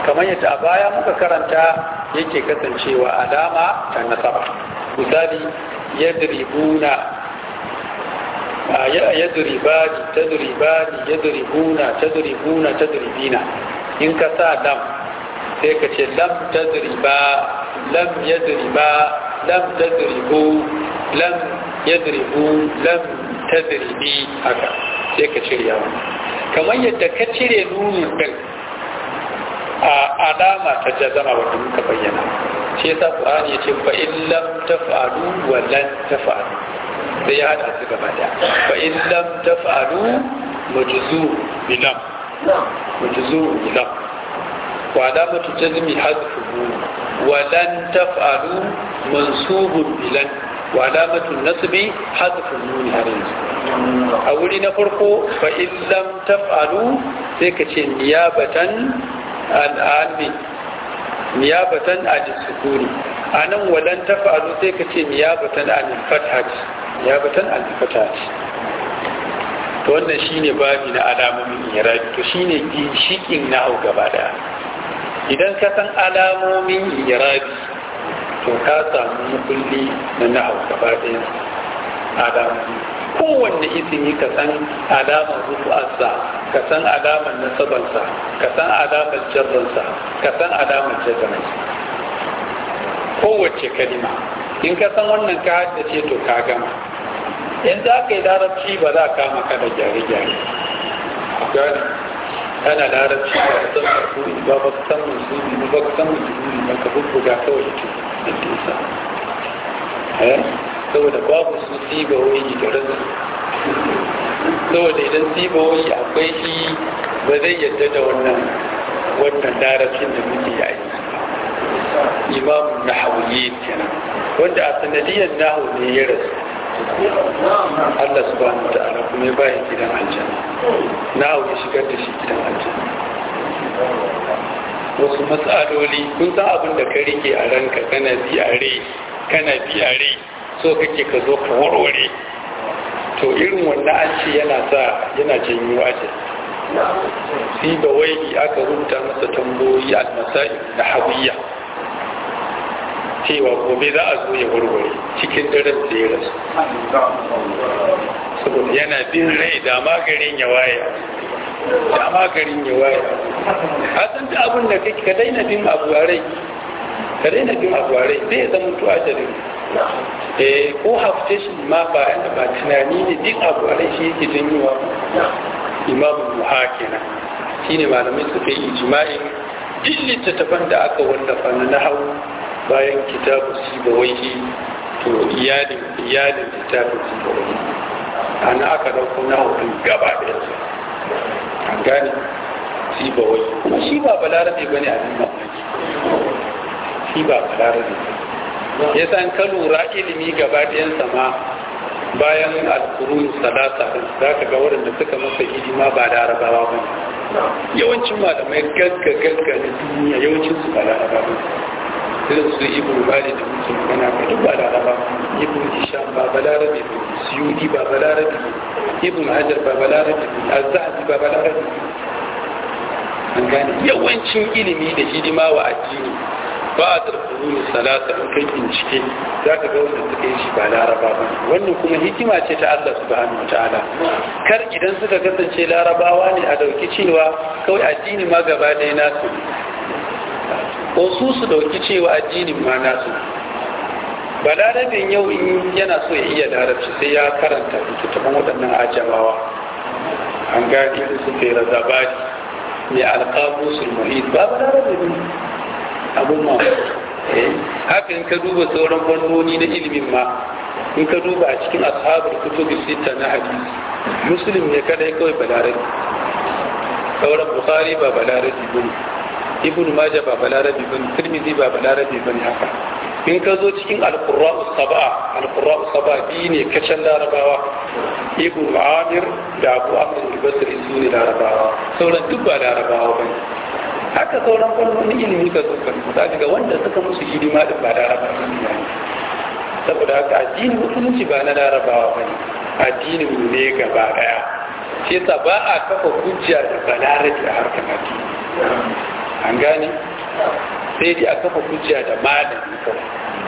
kamar yadda a baya muka karanta yake kasancewa alama ta nasaba misali yadribuna yadribani tadribani yadribuna tadribuna tadribina in ka sa lam sai ka ce lam tadriba lam yadriba lam tadribu lam yadribu lam tadribi haka sai ka cire yawa kamar yadda ka cire nunin din a alama ta jazama wanda muka bayyana shi yasa qur'ani yace fa in lam taf'alu wa lan taf'alu sai ya hada su gaba daya fa in lam taf'alu majzu bilam majzu bilam wa alamatu jazmi hadfuhu wa lan taf'alu mansubun bilan wa alamatu nasbi hadfu nuni har yanzu a wuri na farko fa in lam taf'alu sai ka ce niyabatan al'ami niyabatan al-sukuni anan walan taf'alu sai ka ce niyabatan al-fathat niyabatan al-fathat to wannan shine babi na alamomin irabi to shine ginshikin na au gaba daya idan ka san alamomin irabi to ka samu mukulli na na'au gaba ɗaya alamomi kowanne isimi ka san alamar rufu'arsa ka san alamar nasabarsa ka san alamar jarransa ka san alamar jazamarsa kowace kalima in ka san wannan ka haddace to ka gama in za ka yi larabci ba za ka maka da gyare-gyare gani ana larabci ba ka san marfu'i ba ba ka san musulmi ba ka san musulmi ba ka bubbuga kawai ita da isa saboda babu su sigawoyi da rasu saboda idan sigawoyi akwai shi ba zai yadda da wannan wannan larabcin da muke yi imamun nahawiyyi kenan wanda a sanadiyar nahu ne ya rasu Allah subhanahu wa ta'ala kuma ya bayan gidan aljanna nahu ya shigar da shi gidan aljanna wasu matsaloli kun san abin da ka rike a ranka kana bi a rai kana bi a rai so kake ka zo ka warware to irin wannan an ce yana sa yana janyo aje si ba wai aka rubuta masa tambayoyi almasai da hawiya cewa gobe za a zo ya warware cikin daren da ya rasu saboda yana bin rai da magarin ya waye da magarin ya waye a san da abin da kake ka daina bin abu a rai ka daina bin abu a rai zai zama to ajalin eh ko hafte shi ma ba yana ba tunani ne duk abu a rai shi yake janyowa imamu muha kenan shine malamai suka yi ijma'in duk littattafan da aka wallafa na nahawu bayan kitabu sibawaihi to iyalin iyalin littafin sibawaihi ana aka dauko nahawu din gaba da su an gane sibawai kuma shi ba balarabe bane a cikin mamaki shi ba balarabe ya san ka lura ilimi gaba ɗayan sama bayan alkurun salasa za ka ga waɗanda suka masa hidima ba larabawa ba yawancin malamai gagga gagga na duniya yawancin su ba larabawa ba irin su ibn bali da mutum kana ka duk ba laraba ibn hisham ba balarabe ba suyudi ba balarabe ibn hajar ba balarabe azzabi ba balarabe an gane yawancin ilimi da hidima wa addini ba a tarfuru salata in kai bincike za ka ga wanda suka yi shi ba laraba ba wannan kuma hikima ce ta Allah subhanahu wa ta'ala kar idan suka kasance larabawa ne a dauki cewa kawai addini ma gaba ɗaya nasu ko su su dauki cewa addinin ma nasu ba larabin yau in yana so ya iya larabci sai ya karanta littattafan waɗannan ajamawa an gani irin su fera zabari mai alƙamusul muhit ba ba larabin ne abun ma haka in ka duba sauran fannoni na ilimin ma in ka duba a cikin ashabar kutubi sita na hadisi muslim ne kadai kawai balarabi sauran bukhari ba balarabi bane ibn maja ba balarabi bane tirmidhi ba balarabi bane haka in ka zo cikin alqurra'u sab'a alqurra'u sab'a bi ne kacan larabawa ibn amir da abu amr al-basri su ne larabawa sauran duk ba larabawa bane haka sauran fannonin ilimi ka zo kan za ga wanda suka musu hidima din ba larabawa ne saboda haka addinin musulunci ba na larabawa bane addinin mu ne gaba daya shi yasa ba a kafa hujja da balarabi a harkar addini an gane sai dai a kafa hujja da malami kawai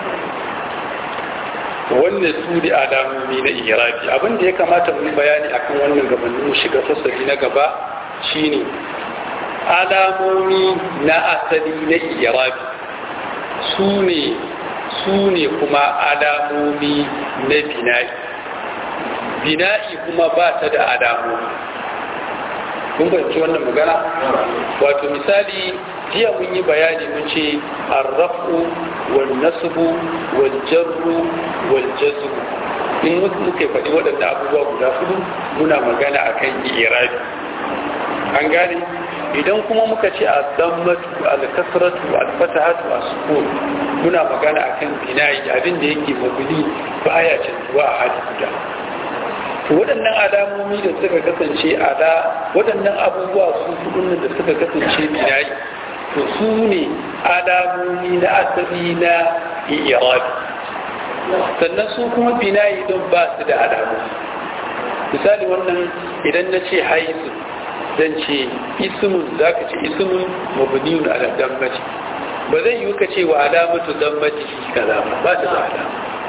wannan su da alamomi na irabi abin da ya kamata mu bayani akan wannan gabanin shiga fasali na gaba shine alamomi na asali na irabi su ne su ne kuma alamomi na bina'i bina'i kuma ba ta da alamomi kun fahimci wannan magana wato misali jiya mun yi bayani mun ce arrafu wal nasbu wal jarru wal jazru in muka faɗi waɗanda abubuwa guda hudu muna magana akan irabi an gane idan kuma muka ce a dammatu al-kasratu al-fatahatu as-sukun muna magana akan bina'i abin da yake mabni baya canzuwa a hali guda to waɗannan alamomi da suka kasance ala waɗannan abubuwa su hudun da suka kasance bina'i to su ne alamomi na asali na irabi sannan su kuma bina'i don ba su da alamomi misali wannan idan na ce haisu zan ce ismun za ka ce ismun mabniyun ala dammati ba zai yi ka ce wa alamatu dammati kaza ba ba ta da alama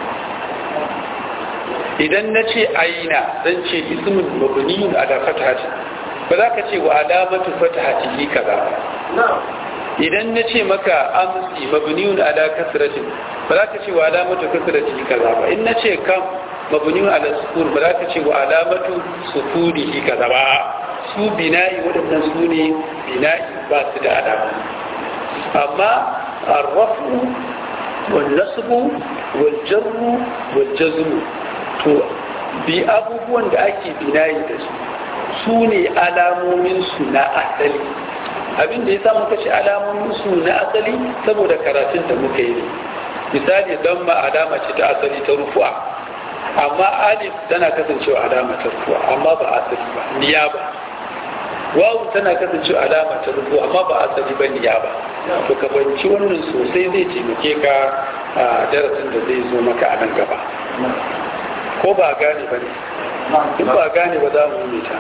idan na ce aina zan ce ismun mabniyun ala fatahati ba za ka ce wa alamatu fatahati kaza ba idan na ce maka amsi mabniyun ala kasratin ba za ka ce wa alamatu kasrati kaza ba in na ce kam mabniyun ala sukun ba za ka ce wa alamatu sukunihi kaza ba su bina'i waɗannan su ne bina'i ba su da alama amma arrafu wal nasbu wal jarru wal jazmu to bi abubuwan da ake bina'i da su su ne alamomin su na asali abin da ya sa muka ce alamomin su na asali saboda karatun da muka yi ne misali don ma alama ce ta asali ta rufuwa amma alif tana kasancewa alama ta rufuwa amma ba asali ba niya ba wawu tana kasancewa alama ta rufu amma ba asali ba niya ba to ka banci wannan sosai zai taimake ka a darasin da zai zo maka a nan gaba ko ba gane ba ne in ba gane ba za mu yi ta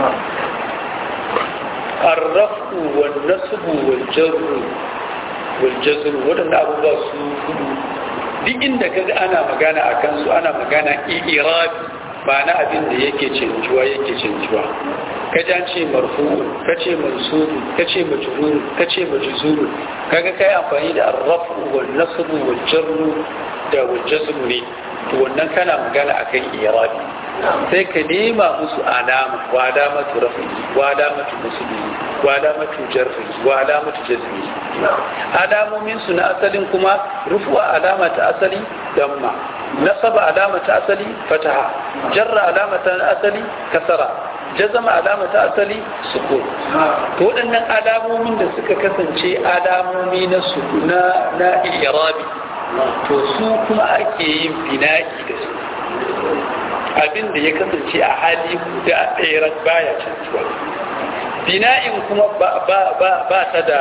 arrafu wal nasbu wal jarru wal jazru wadannan abubuwa su hudu duk inda kaga ana magana akan su ana magana i'irabi ba na abin da yake canjuwa yake canjuwa ka jan ce marfu'un ka ce mansubu ka ce majrur ka ce majzuru kaga kai amfani da arrafu wal nasbu wal jarru da wal jazmu ne to wannan kana magana akan irabi sai ka nema musu alama wa alamatu rafi wa alamatu musbi wa alamatu jarri wa alamatu jazmi alamomin su na asalin kuma rufuwa alama ta asali damma nasaba alama ta asali fataha jarra alama ta asali kasara jazama alama ta asali sukun to waɗannan alamomin da suka kasance alamomi na su na na irabi to su kuma ake yin bina'i da su abin da ya kasance a hali guda ɗaya baya canzuwa bina'in kuma ba ta da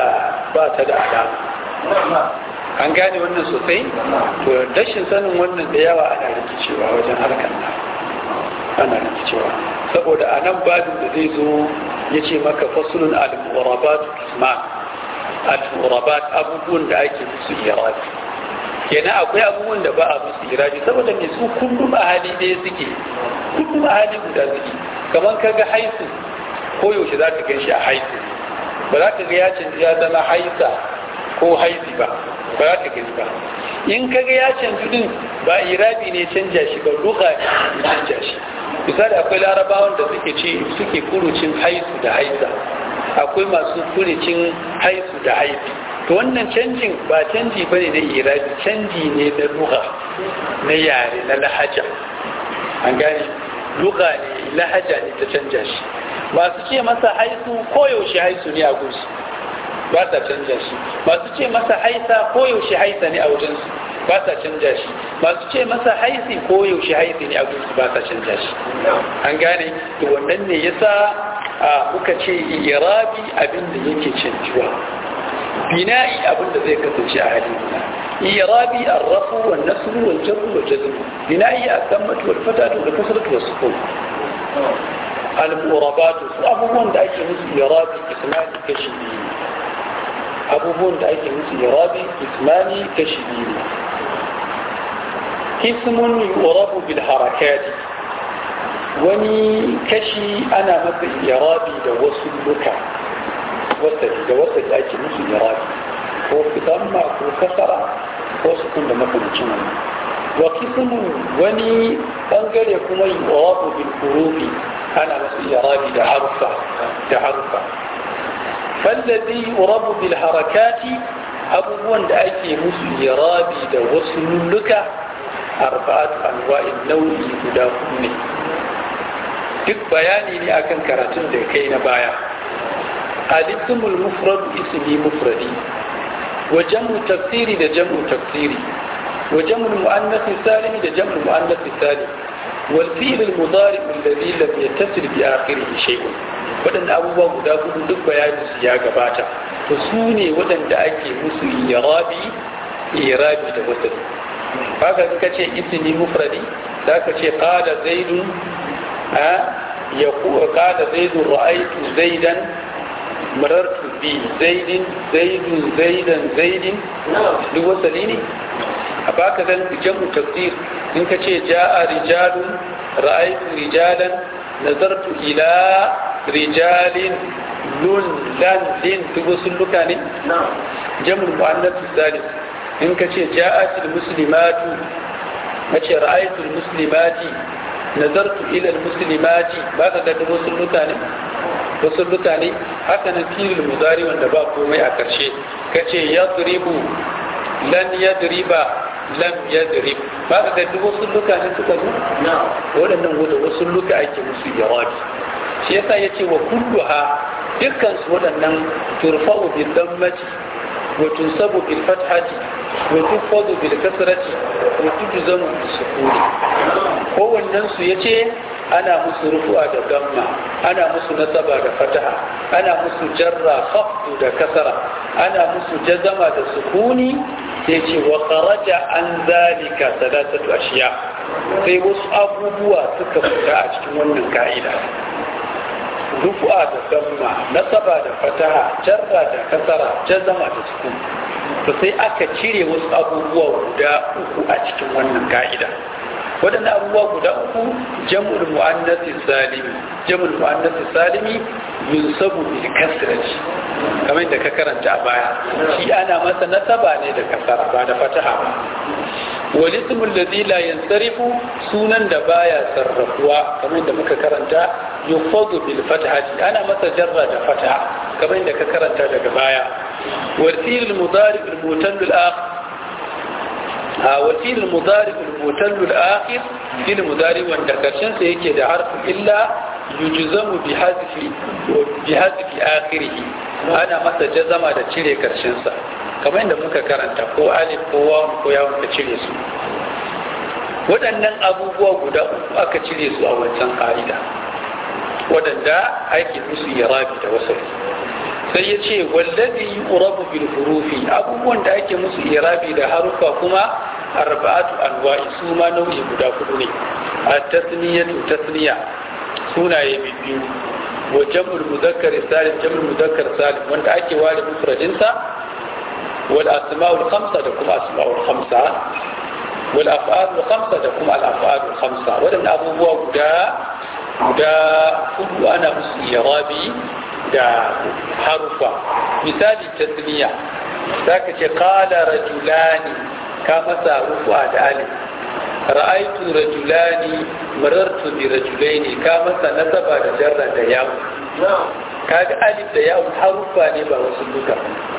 alama an gane wannan sosai to rashin sanin wannan da yawa ana rikicewa wajen harkar nan ana rikicewa saboda a nan babin da zai zo ya ce maka fasulun al-murabat isma al-murabat abubuwan da ake musu irabi kenan akwai abubuwan da ba a musu irabi saboda mai su kullum a hali ɗaya suke kullum a hali guda suke kamar ka ga haisu ko yaushe za ka gan shi a haisu ba za ka ga ya canji ya zama haisa ko haifi ba ba za ka gani ba in ka ga ya canji din ba irabi ne canja shi ba luga ne canja shi misali akwai larabawan da suke ce suke kurucin haisu da haisa akwai masu kurucin haisu da haifi to wannan canjin ba canji bane na irabi canji ne na luga na yare na lahaja an gane luga ne lahaja ne ta canja shi masu ce masa haisu koyaushe haisu ne a gunsu ba sa canja shi masu ce masa haisa koyaushe haisa ne a wajensu ba sa canja shi masu ce masa haisi koyaushe haisi ne a gunsu ba sa canja shi an gane to wannan ne yasa muka ce irabi abin da yake canjuwa bina'i abin da zai kasance a hali irabi arrafu wan nasru wal jarru wal jazm bina'i al-dammatu wal fatatu wal kasratu was sukun al-murabatu su abubuwan da ake musu irabi isnadi kashi biyu abubuwan da ake musu irabi ismani kashi biyu ismun yurabu bil harakati wani kashi ana masa irabi da wasu luka wasali da wasali ake musu irabi ko fitamma ko kasara ko sukun da makamacin wannan wa kismun wani bangare kuma yurabu bil hurufi ana masa irabi da harfa da harfa فالذي يرب بالحركات abubuwan da ake musu irabi da wasu lulluka arba'at anwa'in nau'i guda hudu ne duk bayani ne akan karatun da kai na baya al-ismul mufrad ismi mufradi wa jam'u tafsiri da jam'u tafsiri wa jam'u muannath salim da jam'u muannath salim wal fi'l al-mudari alladhi lam yattasil bi akhirih shay'un waɗanda abubuwa guda hudu duk bayanin su ya gabata to su ne waɗanda ake musu irabi irabi da wasali haka ka ce ismi mufradi za ka ce qala zaidun a ya qala zaidun ra'aytu zaidan marartu bi zaidin zaidun zaidan zaidin duk wasali ne a baka zan jamu tafsir in ka ce ja'a rijalun ra'aytu rijalan nazartu ila rijalin lun lan lin duk wasu luka ne jamul mu'annas salis in ka ce ja'atul muslimatu ka ce ra'aytul muslimati nazartu ila muslimati ba ka ga wasu luka ne wasu luka ne haka nan filin mudari wanda ba komai a karshe ka ce yadribu lan yadriba lam yadrib ba ka ga wasu luka ne suka zo waɗannan wasu luka ake musu jawabi shi yasa ya ce wa kulluha dukkan su waɗannan turfa'u bil dammati wa tunsabu bil fathati wa tufadu bil kasrati wa tujzamu bis sukuni kowannen su yace ana musu rufu'a da damma ana musu nasaba da fataha ana musu jarra khafdu da kasara ana musu jazama da sukuni sai ce wa kharaja an zalika salatatu ashiya sai wasu abubuwa suka fita a cikin wannan ka'ida rufu'a da damma nasaba da fataha jarra da kasara jazama da sukun to sai aka cire wasu abubuwa guda uku a cikin wannan ka'ida waɗannan abubuwa guda uku jam'ul mu'annasi salimi jam'ul mu'annasi salimi yunsabu bil kasrati kamar da ka karanta a baya shi ana masa nasaba ne da kasara ba da fataha ba wal ismu alladhi la yansarifu sunan da baya sarrafuwa kamar da muka karanta yufadu bil fatahati ana masa jarra da fataha kamar da ka karanta daga baya wal fi'l mudari al mutal al akhir وفي المضارع المتل الآخر في المضارع والدكشن سيكي ده حرف إلا يجزم بحذف بحذف آخره أنا متى جزم ده تشيري كرشن سا كما عند muka karanta ko alif ko waw ko yawon ka cire su waɗannan abubuwa guda uku aka cire su a wancan ƙa'ida waɗanda ake musu yarabi da wasali sai ya ce wallazi yurabu bil hurufi abubuwan da ake musu irabi da harufa kuma arba'atu anwa'i su ma nau'i guda hudu ne at-tasniyatu tasniya sunaye biyu wa jam'ul muzakkar salim jam'ul muzakkar salim wanda ake ware mufradin sa wal asma'ul khamsa da kuma asma'ul khamsa wal af'alul khamsa da kuma al af'alul khamsa wadannan abubuwa guda guda hudu ana musu irabi da harufa misali tasniya za ka ce kala rajulani ka masa rufu'a da alif ra'aitu rajulani marartu bi rajulaini ka masa nasaba da jarra da yawo kaga alif da yawo harufa ne ba wasu duka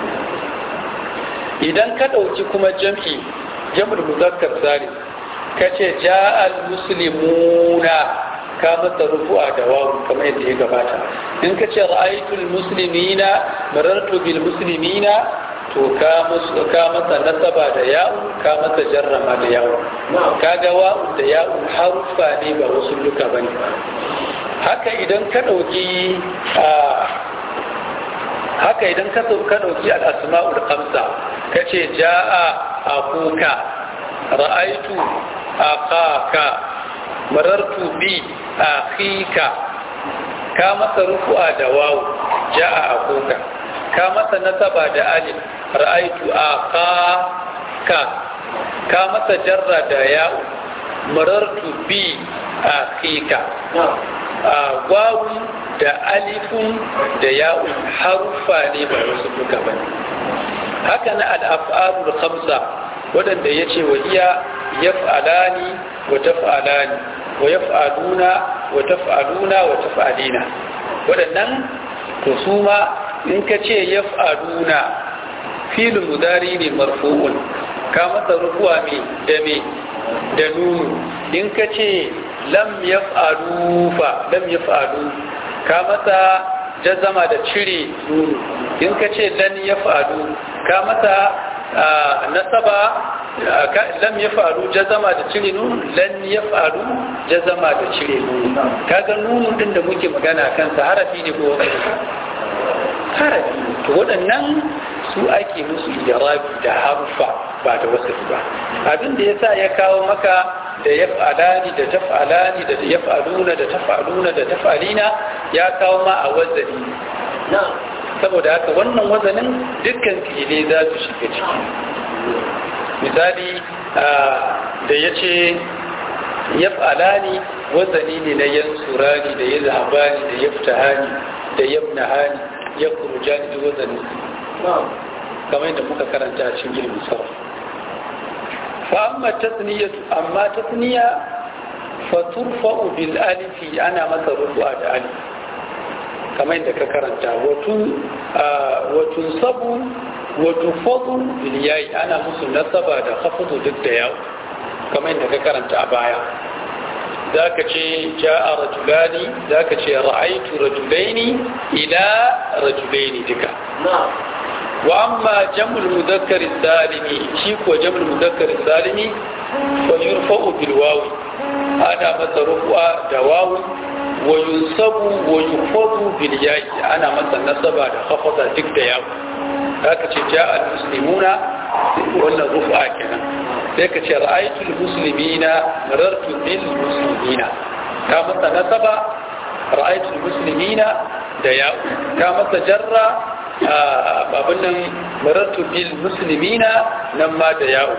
idan ka ɗauki kuma jam'i jam'ul muzakkar salim ka ce ja'al muslimuna ka masa rufu'a da wawu kamar yadda ya gabata in ka ce ra'aytul muslimina marartu bil muslimina to ka musu ka masa nasaba da ya'u ka masa jarrama da ya'u kaga wa'u da ya'u harufa ne ba wasu luka bane haka idan ka dauki haka idan ka ka dauki al asma'ul khamsa kace ja'a akuka ra'aytu akaka marartu bi akhika ka masa rufu'a da wawu ja'a akuka ka masa nasaba da alif ra'aitu a ka ka ka masa jarra da ya'u marartu bi a kika a wawun da alifun da ya'un harufa ne ba wasu duka ba ne haka na al'af'alul khamsa waɗanda ya ce wa iya yaf'alani wa taf'alani wa yaf'aluna wa taf'aluna wa taf'alina waɗannan to su ma in ka ce yaf'aluna filin mudari ne marfu'un ka masa rufuwa me da me da nunu in ka ce lam yaf'alu fa lam yaf'alu ka masa jazama da cire nunu in ka ce lan yaf'alu ka masa nasaba lam yaf'alu jazama da cire nunu lan yaf'alu jazama da cire nunu kaga nunu din da muke magana kansa harafi ne ko harafi to waɗannan su ake musu ijarabi da harufa ba da wasu ba abin da yasa ya kawo maka da yaf'alani da taf'alani da yaf'aluna da taf'aluna da taf'alina ya kawo ma a wazani saboda haka wannan wazanin dukkan fi'ilai za su shiga ciki misali da ya ce yaf'alani wazani ne na yansurani da yazhabani da yaftahani da yamnahani ya kurujani da wazani kamar yadda muka karanta a cikin ilimin sarrafa فأما التثنية أما تثنية فترفع بالألف أنا مثل رفع الألف كما عندك كرنتا وتنصب وتفض بالياء أنا مثل نصب هذا خفض ضد ياء كما عندك كرنتا أبايا ذاك شيء جاء رجلان ذاك شيء رأيت رجلين إلى رجلين ذكا نعم وأما جمع المذكر السالم شيك وجمع المذكر السالم فيرفع بالواو أنا مثل رفع دواو وينصب ويخفض بالياء أنا مثل نصب خفض ذك دياو هكذا جاء المسلمون ولا رفع كنا ذلك رأيت المسلمين مررت بالمسلمين كما نصب رأيت المسلمين دياو كما تجرى abin nan marartu bil muslimina nan ma da yawo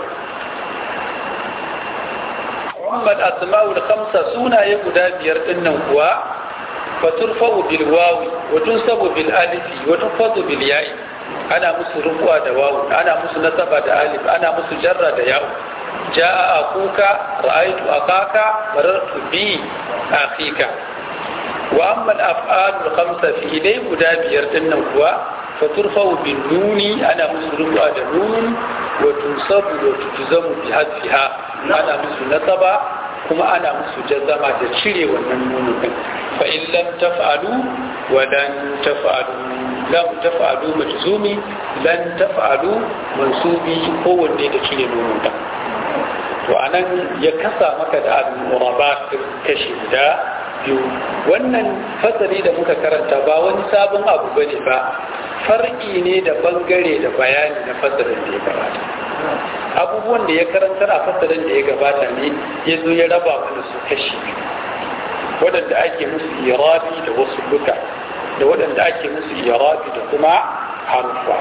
Muhammad asma'ul khamsa sunaye guda biyar dinnan kuwa faturfa'u bil wawi wa tunsabu bil alifi wa tunfadu bil ya'i ana musu rufuwa da wawu ana musu nasaba da alif ana musu jarra da yawo ja'a akuka ra'aytu akaka marartu bi akhika wa amma al-af'alul khamsa fi ilay guda biyar dinnan kuwa فترفع بالنون أنا مسلم هذا نون وتنصب وتجزم بحذفها أنا مسلم نصب كما أنا مسلم جزم تشري والنون فإن لم تفعلوا ولن تفعلوا لم تفعلوا مجزومي لن تفعلوا منصوبي هو اللي تشري نون to anan ya kasa maka da al-murabat kashi guda biyu wannan fasali da muka karanta ba wani sabon abu bane ba far'i ne da bangare da bayani na fasalin da ya gabata abubuwan da ya karantar a fasalin da ya gabata ne ya zo ya raba mana su kashi waɗanda ake musu irabi da wasu duka da waɗanda ake musu irabi da kuma harufa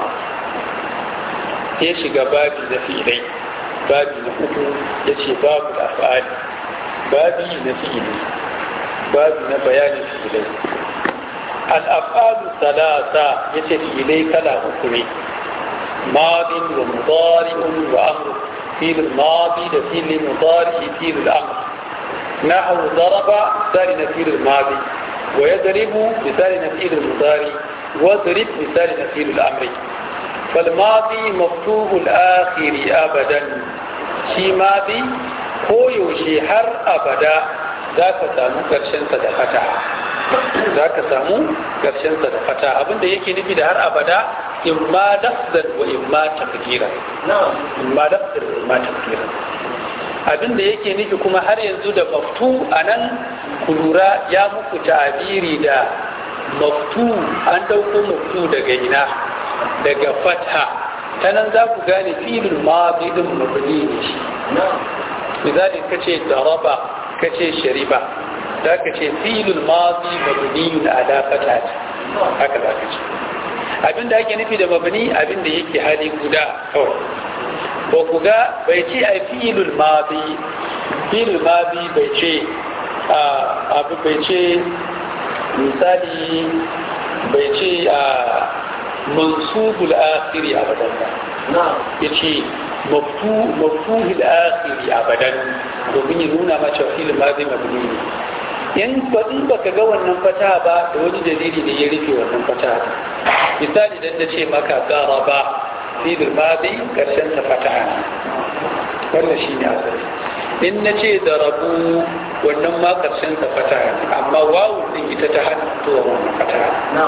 ya shiga babi na fi'ilai babi na uku ya ce babu da fa'ali babi na fi'ili babi na bayanin fi'ilai al'afalu talata ya ce fi'ilai kala uku ne madin wa mudari'un wa amru filin madi da filin mudari filin amru نحو ضرب مثال نفير الماضي ويضرب مثال نفير المضاري واضرب مثال نفير الأمر فالماضي مفتوح الآخر أبدا شي ماضي ko yaushe har abada za ka samu ƙarshensa da fata za ka samu ƙarshensa da fata abinda yake nufi da har abada in ma lafzan wa in ma tafkira in ma lafzan wa in ma tafkira abinda yake nufi kuma har yanzu da maftu a nan kulura ya muku ta'abiri da maftu an dauko maftu daga ina daga fatha ta nan za ku gane filin mabidin mabni ne shi misali ka ce daraba ka ce shariba za ka ce filin mabi mabni ala fatha haka za ka ce abinda ake nufi da mabni abinda yake hali guda kawai ko ku ga bai ce a fi'ilul madi fi'ilul madi bai ce abu bai ce misali bai ce a mansubul akhiri abadan ba ya ce maftuhul akhiri abadan domin ya nuna ma cewa fi'ilul madi mabni ne in ba in baka ga wannan fata ba da wani dalili ne ya rufe wannan fata misali dan da ce maka garaba fi'ilul madi karshen ta fataha wannan shine asali in na ce da rabu wannan ma karshen ta fataha amma wawu din ita ta hana fitowa wannan fataha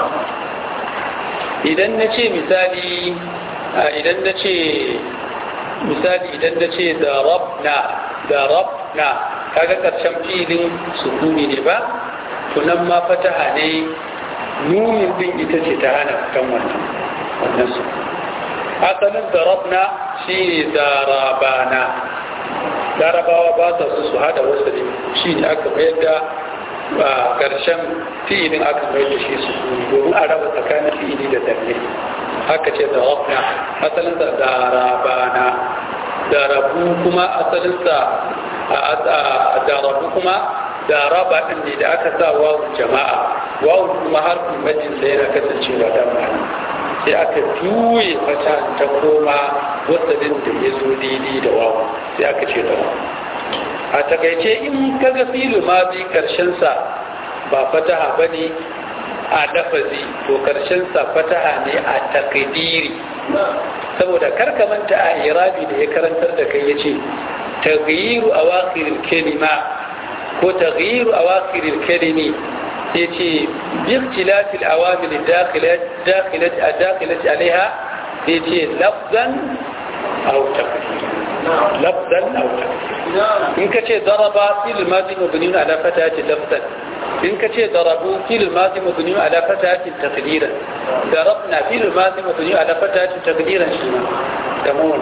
idan na ce misali idan na ce misali idan na ce da rabna da rabna kaga karshen filin sukuni ne ba tunan ma fataha ne nunin din ita ce ta hana fitan wannan wannan su asalin darabna shi ne darabana larabawa ba sa su su hada wasu ne shi ne aka mayar da a ƙarshen fi'ilin aka mayar da shi su domin a raba tsakanin fi'ili da danne haka ce darabna asalinsa darabana darabu kuma asalinsa a darabu kuma daraba ɗin ne da aka sa wawun jama'a wawun kuma harfin majinsa yana kasancewa da ma'ana sai aka juye fata ta koma wasannin da ya zo daidai da wawu sai aka ce da a takaice in kaga filu ma bi karshensa ba fataha ba ne a lafazi to karshensa fataha ne a takdiri saboda karkamanta a irabi da ya karantar da kai ya ce taghyiru awakhiril kalima ko taghyiru awakhiril kalimi yace باختلاف العوامل الداخلة داخلة الداخلة عليها يجي لفظا أو تقديرا لفظا أو تقديرا إن كتير ضرب في الماضي مبني على فتاة لفظا إن كتير ضربوا في الماضي مبني على فتاة تقديرا ضربنا في الماضي مبني على فتاة تقديرا شنو تمام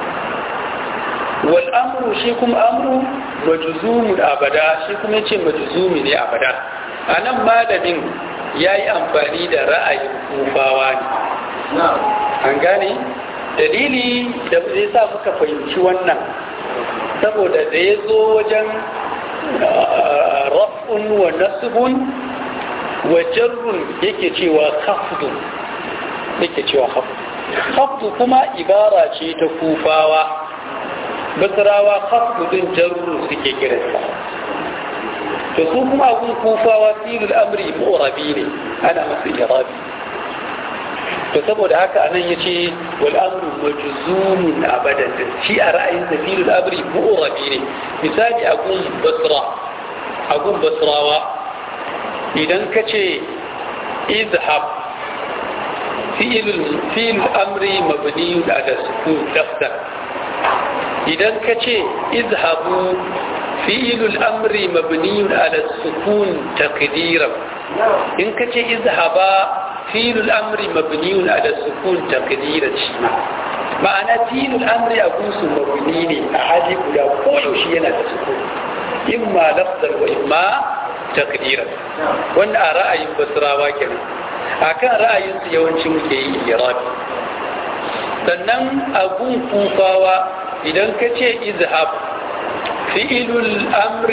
والأمر شيكم أمر مجزوم أبدا شيكم يجي مجزوم أبدا a nan malamin ya yi amfani da ra'ayin kufawa ne an gane dalili da zai sa muka fahimci wannan saboda da ya zo wajen raf'un wa nasbun wa jarrun yake cewa khafdun yake cewa khafdun khafdu kuma ibara ce ta kufawa basrawa khafdu din jarrun suke kiransa to su kuma abun kufawa filul amri mu'rabi ne ana masu irabi to saboda haka anan yace wal amru majzumun abadan shi a ra'ayin sa filul amri mu'rabi ne misali agun basra agun basrawa idan ka ce izhab fi'ilul fi'il amri mabni ala sukun daftar idan ka ce izhabu فعل الأمر مبني على السكون تقديرا إن كتي اذهبا فعل الأمر مبني على السكون تقديرا شما معنى فعل الأمر أقوس مبني أحد لا كل شيء على السكون إما لفظا وإما تقديرا وأن رأي بسرا وكذا akan ra'ayinsu yawanci muke yi irabi sannan abun kufawa idan ka ce izhab فعل الأمر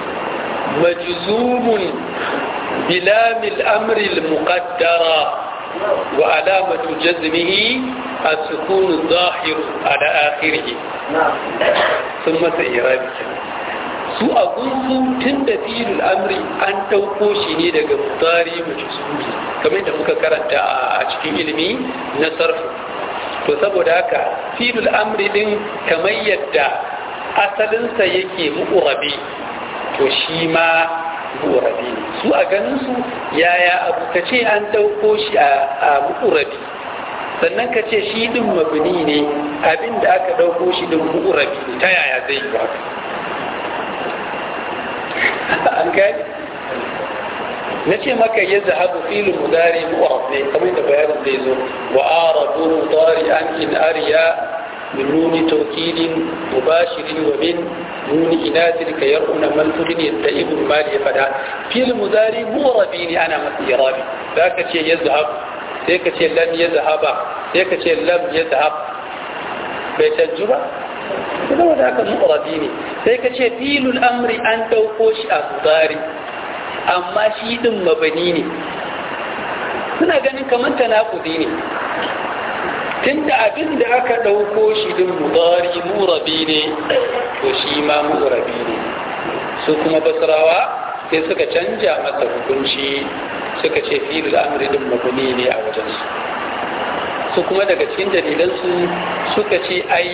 مجزوم بلام الأمر المقدرة وعلامة جزمه السكون الظاهر على آخره ثم سيرابك su a gunsu tun da filin amri an ɗauko shi ne daga mutari majusuri kamar da muka karanta a cikin ilimi na sarfu to saboda haka filin amri din kamar yadda asalinsa yake mu'urabi to shi ma mu'urabi ne su a ganinsu yaya abu ka ce an ɗauko shi a mu'urabi sannan ka ce shi ɗin mabini ne abin da aka ɗauko shi ɗin mu'urabi ne ta yaya zai yi haka an gani na ce maka ya zahabu filin mudari mu'arab ne kamar da bayanin zai zo wa arabu mudari an in ariya من نون توكيد مباشر ومن نون إناث كيرؤون من تغن يتئب المال فدا في المضارع مغربين أنا مسيرابي ذاك شيء يذهب sai ka ce lam ya zahaba sai ka ce lam ya zahab bai canju ba kuma da haka mu'rabi ne sai ka ce filul amri an ɗauko shi a mudari amma shi din mabani ne suna ganin kamar tanakudi ne tunda abin da aka ɗauko shi din mudari murabi ne to shi ma murabi ne su kuma basrawa sai suka canja masa hukunci suka ce filul amri din mabani ne a wajensu su kuma daga cikin dalilansu suka ce ai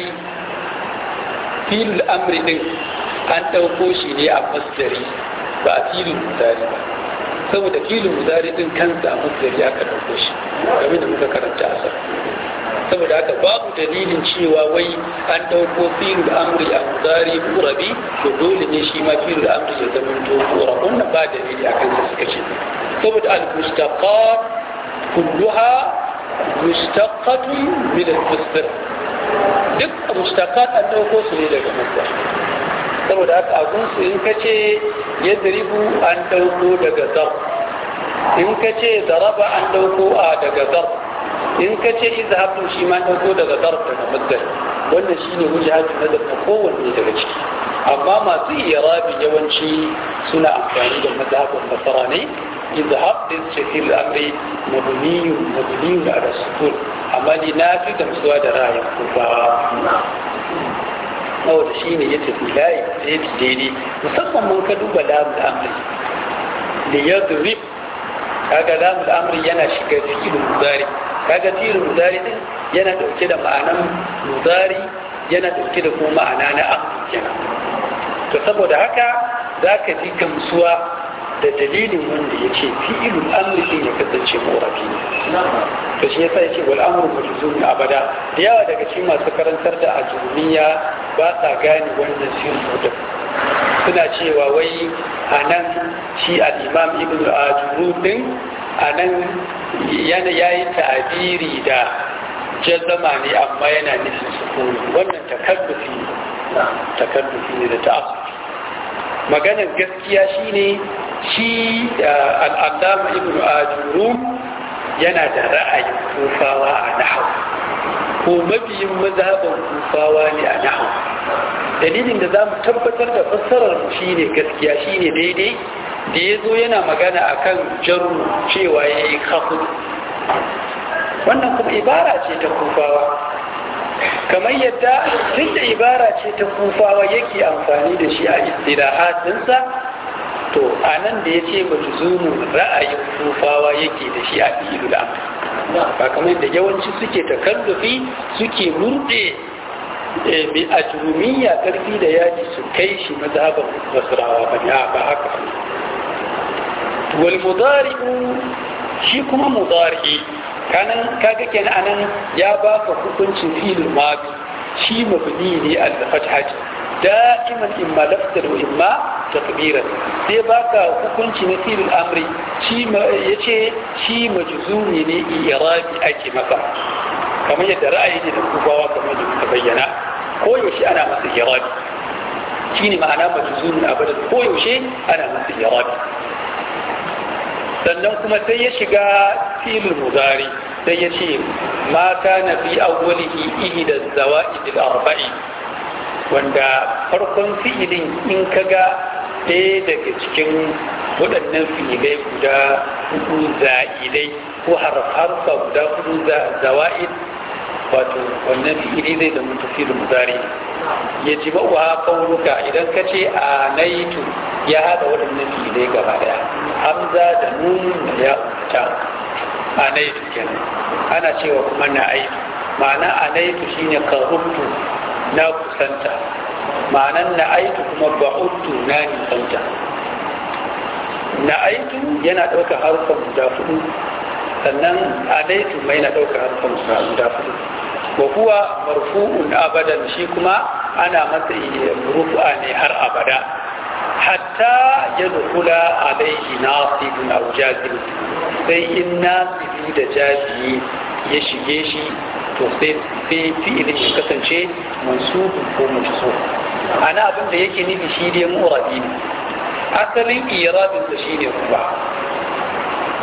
filul amri din an ɗauko shi ne a masdari ba a filin mudari ba saboda filin mudari din kansa a masdari aka ɗauko shi game da muka karanta asar saboda haka babu dalilin cewa wai an ɗauko filin amri a mudari murabi to dole ne shi ma filin amri ya zama to mura wannan ba dalili a kansa suka ce saboda al-mustaqat kulluha mustaqatun min al-masdar duk mustaqat an ɗauko su ne daga masdar saboda haka abunsu in ka ce ya daribu an ɗauko daga zar in ka ce zaraba an ɗauko a daga zar in ka ce izhabun shi ma ɗauko daga zar daga mazdar wannan shine wujhatu nazar na kowanne daga ciki amma masu irabi yawanci suna amfani da mazhabin basara ne izhab din ce fil amri mabniyu mabniyu ala sukun amma ni na fi gamsuwa da ra'ayin kufawa saboda shi ne ya tafi layi da ya daidai musamman mun ka duba lamun amri da ya zuri kaga lamun amri yana shiga filin muzari kaga filin muzari din yana dauke da ma'anan muzari yana dauke da kuma ma'ana na amri kenan to saboda haka za ka ji gamsuwa da dalilin wanda ya ce fi'ilul amri din ya kasance morafi ne to shi yasa yake wal amru majzum abada da yawa daga cikin masu karantar da ajumiya ba sa gane wannan sirru da suna cewa wai anan shi al-imam ibn ajuru din anan yana yayi ta'abiri da jazama ne amma yana nufin sukuni wannan takallufi takallufi ne da ta'assufi maganar gaskiya shine shi al'adama ibn ajuru yana da ra'ayin kufawa a nahawu ko mabiyin mazhaban kufawa ne a nahawu dalilin da za mu tabbatar da fassarar shi ne gaskiya shi ne daidai da ya zo yana magana akan jaru cewa ya yi kafu wannan kuma ibara ce ta kufawa kamar yadda tun da ibara ce ta kufawa yake amfani da shi a istirahatinsa to a nan da ya ce majuzumin ra'ayin kufawa yake da shi a fi'ilul amr ba kamar da yawanci suke takallufi suke murɗe mai ajurumiyya karfi da yaji su kai shi mazhaban basrawa ba ya ba haka wal mudari'u shi kuma mudari'i kanan kaga kenan anan ya baka hukuncin fi'il madi shi mabni ne al-fathah da'iman imma lafzan wa imma takbiran sai baka hukunci na fi'il amri shi yace shi majzumi ne irabi ake maka kamar yadda ra'ayi ne da kubawa kamar da muka bayyana ko yaushe ana masa irabi shine ma'ana majzumin abada ko yaushe ana masa irabi sannan kuma sai ya shiga filin muzari sai ya ce ma kana fi awwalihi ihda zawaid al-arba'i wanda farkon fi'ilin in kaga ɗaya daga cikin waɗannan fi'ilai guda hudu za'idai ko harfa guda hudu zawa'id wato wannan fi'ili zai zama tafiyar muzari ya ji ba wa kauruka idan ka ce a naitu ya haɗa waɗannan fi'ilai gaba ɗaya hamza da nun da ya ta a naitu kenan ana cewa kuma na aitu ma'ana a naitu shine karubtu na kusanta ma'anan na aitu kuma ba'udtu na nisanta na aitu yana ɗaukar harfan guda hudu sannan alaitu mai na ɗaukar harfan guda hudu wa kuwa marfu'un abadan shi kuma ana masa rufu'a ne har abada hatta ya dukula alaihi nasibun aw jazim sai in nasibi da jaziyi ya shige shi to sai sai fi'ilin ya kasance mansubun ko mansub ana abin da yake nufi shi dai mu'rabi ne asalin irabin sa shine kuma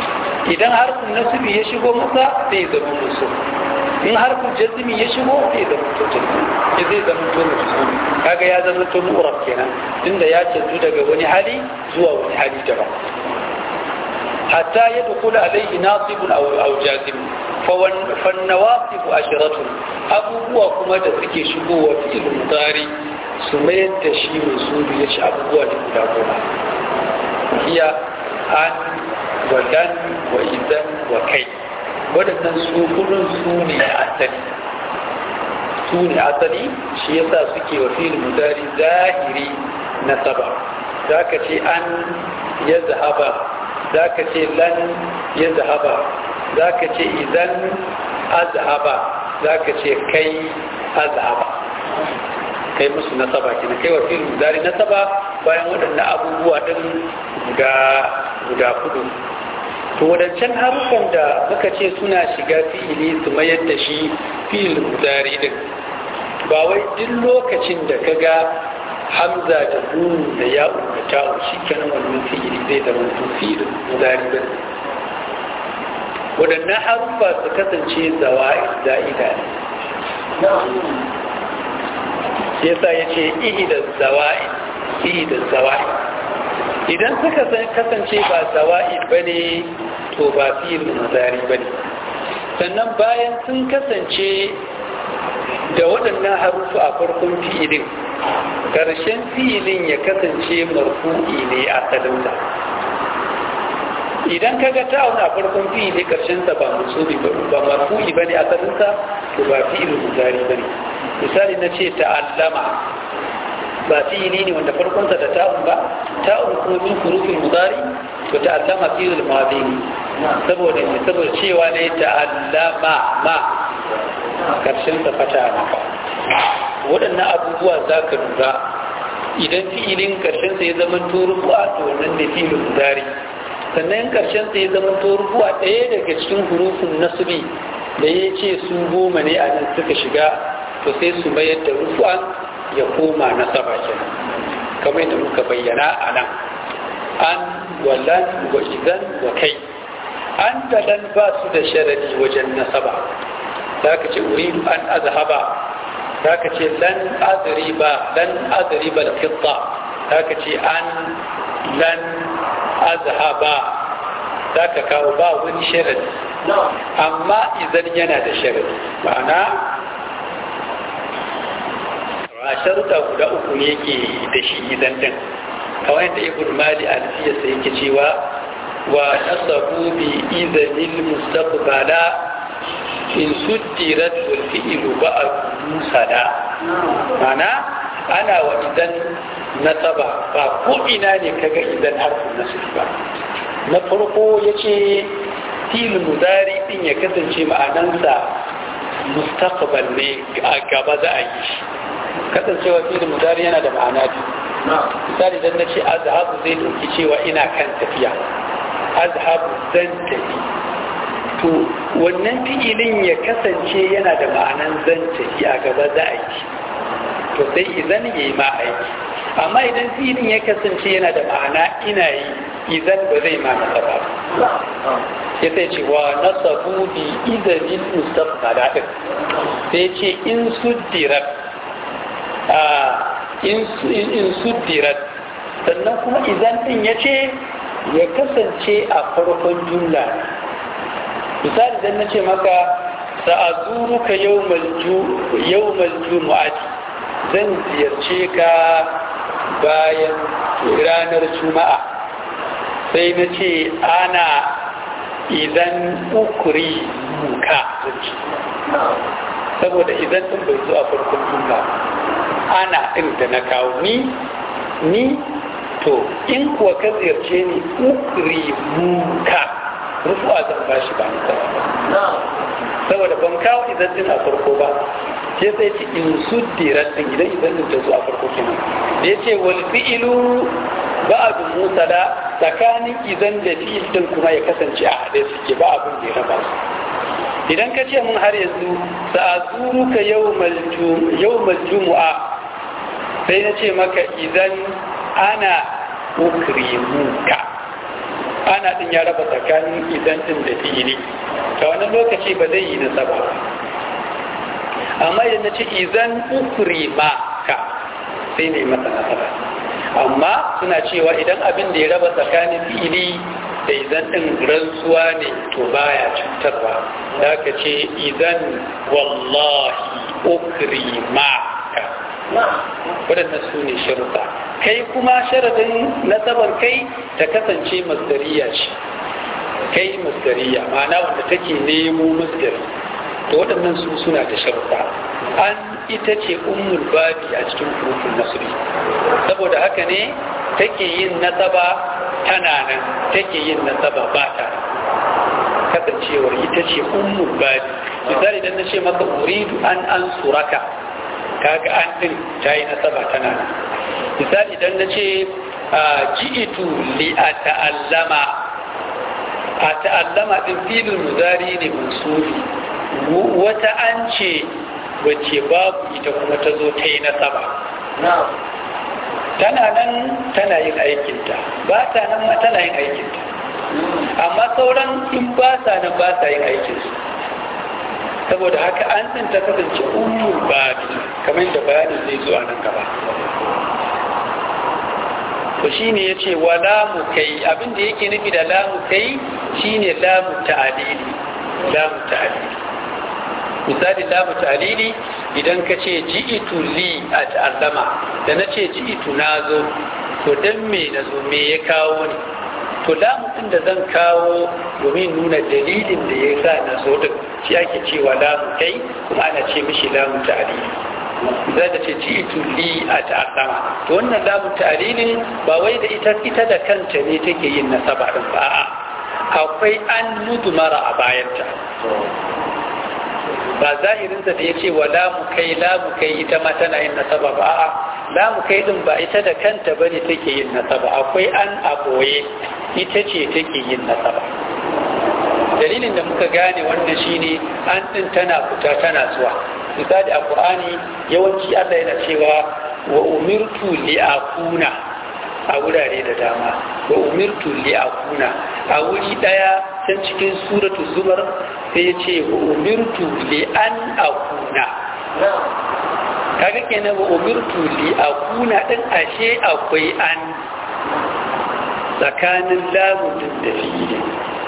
idan harfin nasibi ya shigo masa sai ya zama musu in harfin jazmi ya shigo sai ya zama to jazmi ya zai zama to musu kaga ya zama to mu'rab kenan tunda ya canzu daga wani hali zuwa wani hali daban hatta ya dukula alaihi nasibun aw aw jazim fa wan fan nawasib asharatun abubuwa kuma da suke shigowa fi'il mudari su mayar da shi musu ya ci abubuwa da guda goma iya an wa dan wa idan wa kai waɗannan su kudin su ne asali su ne asali shi yasa suke wa fil mudari zahiri na saba za ka ce an ya zahaba za ka ce lan ya zahaba za ka ce idan azhaba za ka ce kai azhaba kai musu nasaba kenan kai wa fil mudari nasaba bayan waɗannan abubuwa ɗin guda guda kudu to wadancan haruffan da muka ce suna shiga fi'ili su mayar da shi fi'il mudari din ba wai duk lokacin da ka ga hamza da nun da ya da ta'u shi kenan wannan fi'ili zai zama fi'il mudari din waɗannan haruffa su kasance zawa'i za'ida ne shi yasa ya ce ihida zawa'i ihida zawa'i idan suka kasance ba zawa'i ba ne to ba fi'il mudari ba ne sannan bayan sun kasance da waɗannan harufu a farkon fi'ilin ƙarshen fi'ilin ya kasance marfu'i ne a salinsa idan ka ga ta'un a farkon fi'ili ƙarshensa ba musubi ba marfu'i ba ne a salinsa to ba fi'il mudari ba ne misali na ce ta'allama ba fi'ili ne wanda farkonsa da ta'un ba ta'un kuma min hurufin mudari to ta'allama fi'il madi ne saboda ne saboda cewa ne ta'allama ma karshen sa fata maka waɗannan abubuwa za ka lura idan fi'ilin karshen sa ya zama turuwa to wannan ne fi'ilin mudari sannan karshen sa ya zama turuwa ɗaya daga cikin hurufin nasbi da ya ce su goma ne a nan suka shiga to sai su mayar da rufu'an ya koma nasaba kenan kamar yadda muka bayyana a nan an walan wa idan wa kai an da lan ba su da sharadi wajen nasaba za ka ce uridu an azhaba za ka ce lan azriba lan azriba al-fitta za ka ce an lan azhaba za ka kawo ba wani sharadi amma idan yana da sharadi ma'ana a sharuɗa guda uku ne yake da shi idan din kawai da ibn mali alfiyarsa yake cewa wa nasabu bi izanil mustaqbala in suddirat wal fi'lu ba'd musada mana ana wa idan nasaba ba ko ina ne kaga idan harfin nasab ba na farko yace fil mudari din ya kasance ma'anansa mustaqbal ne a gaba za a yi shi kasancewa filin mudari yana da ma'ana biyu misali dan nace azhabu zai dauki cewa ina kan tafiya azhabu zan tafi to wannan fi'ilin ya kasance yana da ma'anan zan tafi a gaba za a yi to sai idan ya yi ma aiki amma idan fi'ilin ya kasance yana da ma'ana ina yi idan ba zai ma nasaba ba ya sai ce wa nasabu bi idanin mustaqbala din sai ce in suddirat in suddirat sannan kuma idan din ya ce ya kasance a farkon jumla misali idan na ce maka sa'azuruka yawmal jumu'ati zan ziyarce ka bayan ranar juma'a sai na ce ana idan ukuri muka saboda idan ɗin bai zo a farkon jumla ana ɗin da na kawo ni ni to in kuwa ka ziyarce ni ukuri muka rufu a zan bashi ba ni saboda ban kawo idan ɗin a farko ba sai sai ce in suddirar ɗin idan idan ɗin ta zo a farko kenan da ya ce wal fi'ilu ba'adu musala tsakanin idan da fi'il ɗin kuma ya kasance a haɗe suke ba abin da ya raba su idan ka ce mun har yanzu sa'azuruka yawmal jumu'a sai na ce maka idan ana ukrimuka ana din ya raba tsakanin idan din da fi'ili ta wani lokaci ba zai yi nasaba amma idan na ce idan ukuri ma ka sai ne masa nasaba amma suna cewa idan abin da ya raba tsakanin fi'ili da idan din rantsuwa ne to baya cutarwa da ka ce idan wallahi ukuri ma ka waɗannan su ne sharuɗa kai kuma sharadin nasabar kai ta kasance masdariya ce kai masdariya ma'ana wanda take nemo masdari to waɗannan su suna da sharuɗa an ita ce ummul babi a cikin kurkun nasri saboda haka ne take yin nasaba tana nan take yin nasaba ba ta kasancewar ita ce ummul babi misali idan na ce maka uridu an an suraka kaga an din ta yi nasaba tana nan misali idan na ce ji'itu li a ta'allama a ta'allama din filin muzari ne mansubi wata an ce wacce babu ita kuma ta zo ta yi nasaba tana nan tana yin aikinta ba ta nan ma tana yin aikinta amma sauran in ba sa nan ba sa yin aikinsu saboda haka an din ta kasance ummul babi kamar da bayanin zai zo a nan gaba to shine yace wa lamu kai abin da yake nufi da lamu kai shine lamu ta'dili lamu ta'dili misali lamu ta'dili idan ka ce ji'itu li a ta'allama da na ce ji'itu nazo to dan me nazo me ya kawo ni to lamu din da zan kawo domin nuna dalilin da ya sa na zo din shi ake cewa lamu kai kuma ana ce mishi lamu ta'lili za ta ce ji'itu li a ta'allama to wannan lamu ta'lilin ba wai da ita ita da kanta ne take yin nasaba din ba a'a akwai an mudmara a bayanta ba zahirinsa da ya ce wa lamu kai lamu kai ita ma tana yin nasaba ba a'a lamu kai din ba ita da kanta ba ne take yin nasaba akwai an a ɓoye ita ce take yin nasaba dalilin da muka gane wannan shine an din tana fita tana zuwa misali a qur'ani yawanci Allah yana cewa wa umirtu li akuna a wurare da dama wa umirtu li akuna a wuri daya can cikin suratu zumar sai ya ce wa umirtu li an akuna kaga kenan wa umirtu li akuna din ashe akwai an tsakanin lamun da fi'ili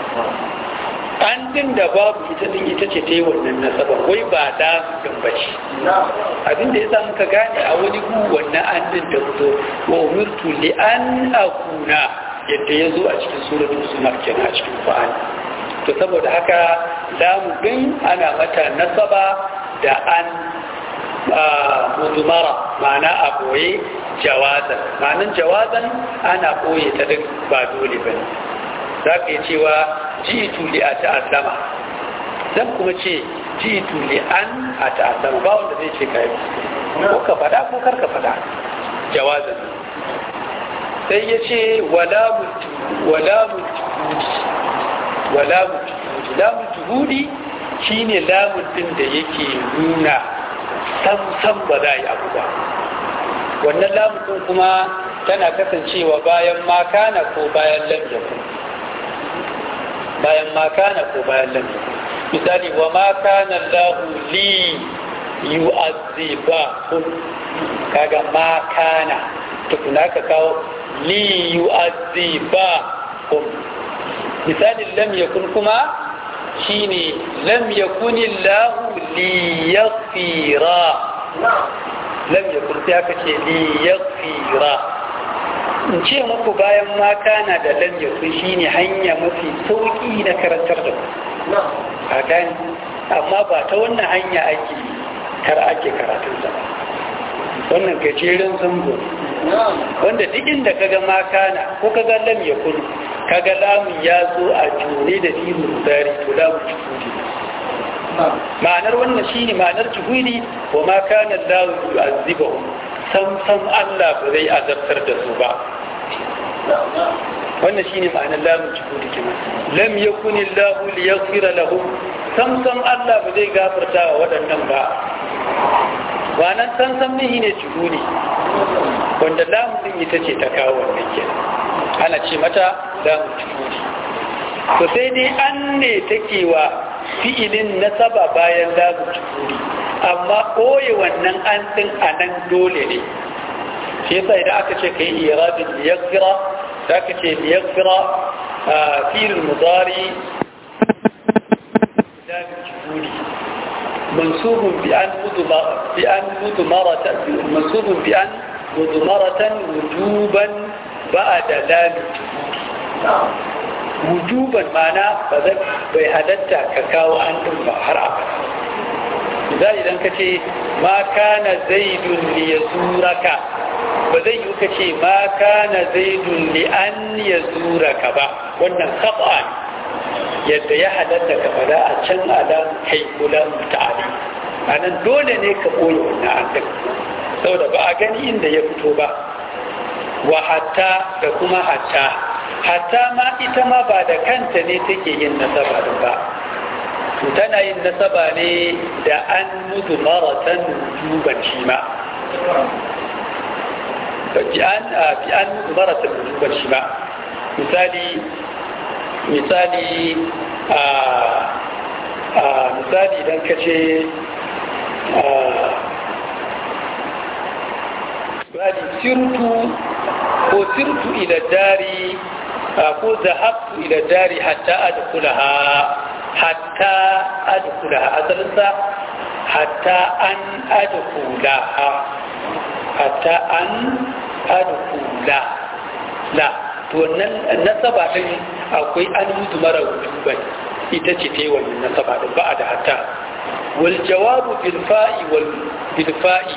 an din da babu ita din ita ce ta yi wannan nasaba wai ba da din bace abin da yasa muka gane a wani gu wannan an din da fito wa umirtu li an akuna yadda ya zo a cikin suratul zumar kenan a cikin Qur'ani to saboda haka lamu din ana mata nasaba da an mudumara ma'ana a boye jawazan ma'anin jawazan ana boye ta duk ba dole bane za ka yi cewa jitu li a ta'addama zan kuma ce jitu li an a ta'addama ba wanda zai ce ka yi ko ka fada ko kar ka fada jawazan sai ya ce wala mutu wala mutu wala mutu lamun juhudi shine lamun din da yake nuna sam sam ba za a yi abu ba wannan lamun din kuma tana kasancewa bayan makana ko bayan lam yakun bayan makana ko bayan lam yakun misali wa makana lahu li yu'azzibakum kaga makana tukuna ka kawo li yu'azzibakum misalin lam yakun kuma shine lam yakun illahu liyaghfira lam yakun sai aka ce liyaghfira in ce muku bayan ma kana da lam yakun shine hanya mafi sauki na karantar da ku a gani amma ba ta wannan hanya ake kar ake karatun sa ba wannan gajeren zango wanda duk inda kaga ma kana ko kaga lam yakun kaga lamun ya zo a jure da filin zari to lamun juhudi ma'anar wannan shine ma'anar juhudi wa ma kana lahu yu'azzibahum sam sam Allah ba zai azabtar da su ba wannan shine ma'anar lamun juhudi kenan lam yakun Allah liyaghfira lahum sam sam Allah ba zai gafarta wa waɗannan ba wannan san san ne ne juhudi wanda lamun din ita ce ta kawo wannan kenan ana ce mata lamun tuhuri to sai dai an ne take wa fi'ilin nasaba bayan lamun tuhuri amma ɓoye wannan an ɗin a nan dole ne shi yasa idan aka ce ka yi irabin liyagira da aka ce liyagira a filin mudari lamun tuhuri mansubun bi an mudmaratan mansubun bi an mudmaratan wujuban ba'da lamun tuhuri wujuban mana ba zai bai halatta ka kawo an ɗin ba har abada za idan ka ce ma kana zaidun li yazuraka ba zai yi ka ce ma kana zaidun li an yazuraka ba wannan khata yadda ya halatta ka fada a can alam kai kula mutane a nan dole ne ka koyi wannan an ɗin saboda ba a gani inda ya fito ba wa hatta da kuma hatta hatta ma ita ma ba da kanta ne take yin nasaba din ba tana yin nasaba ne da an mutu maratan wujuban shi ma bi an bi an mutu maratan wujuban shi ma misali misali a a misali idan ka ce misali sirtu ko sirtu ila dari ko zahabtu ila dari hatta adkhulaha hatta adkhulaha asalinsa hatta an adkhulaha hatta an adkhula la to nan nasaba din akwai an mutu mara wujuban ita ce ta yi wannan nasaba din ba da hatta wal jawabu bil fa'i wal bil fa'i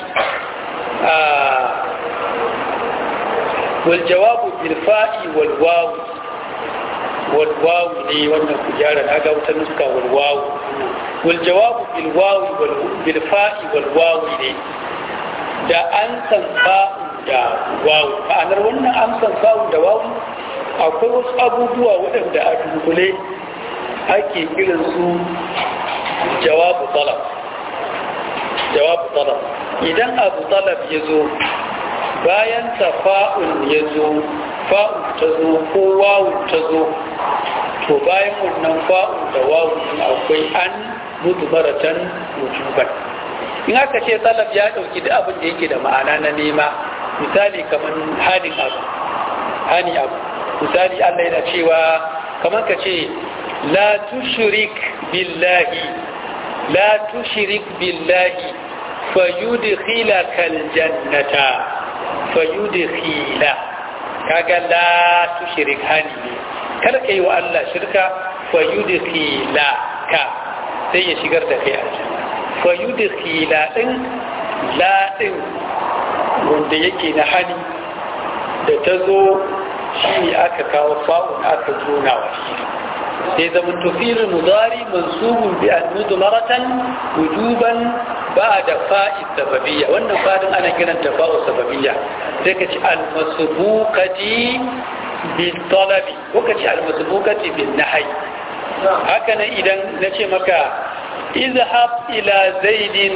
wal jawabu bil fa'i wal wawu والواو ne wannan kujara na ga wata nuska walwawu wal jawabu bil wawi wal bil fa'i wal wawi ne da an san fa'u da wawu ma'anar wannan an san fa'u da wawu akwai wasu abubuwa waɗanda a dunkule ake kiran su jawabu talab jawabu talab idan abu talab ya zo bayan ta fa'un ya zo fa'un ta zo ko wawun ta zo to bayan wannan fa'un da wawun akwai an mutu maratan wujuban in aka ce salaf ya ɗauki da abin da yake da ma'ana na nema misali kamar hanin abu hani abu misali Allah yana cewa kamar ka ce la tushrik billahi la tushrik billahi fayudkhilaka aljannata fayudkhila kaga la tushrik hani ne kar kai wa Allah shirka fayudkhila ka sai ya shigar da kai aljanna fayudkhila din la din wanda yake na hani da ta zo shi aka kawo fa'un aka zona wa shi sai zaman tufilin mudari mansubun bi an maratan wujuban ba da fa'i sababiyya wannan fadin ana kiran ta fa'u sababiyya sai ka ci almasubukati bil talabi ko ka ci almasubukati bil nahyi haka nan idan na ce maka izhab ila zaidin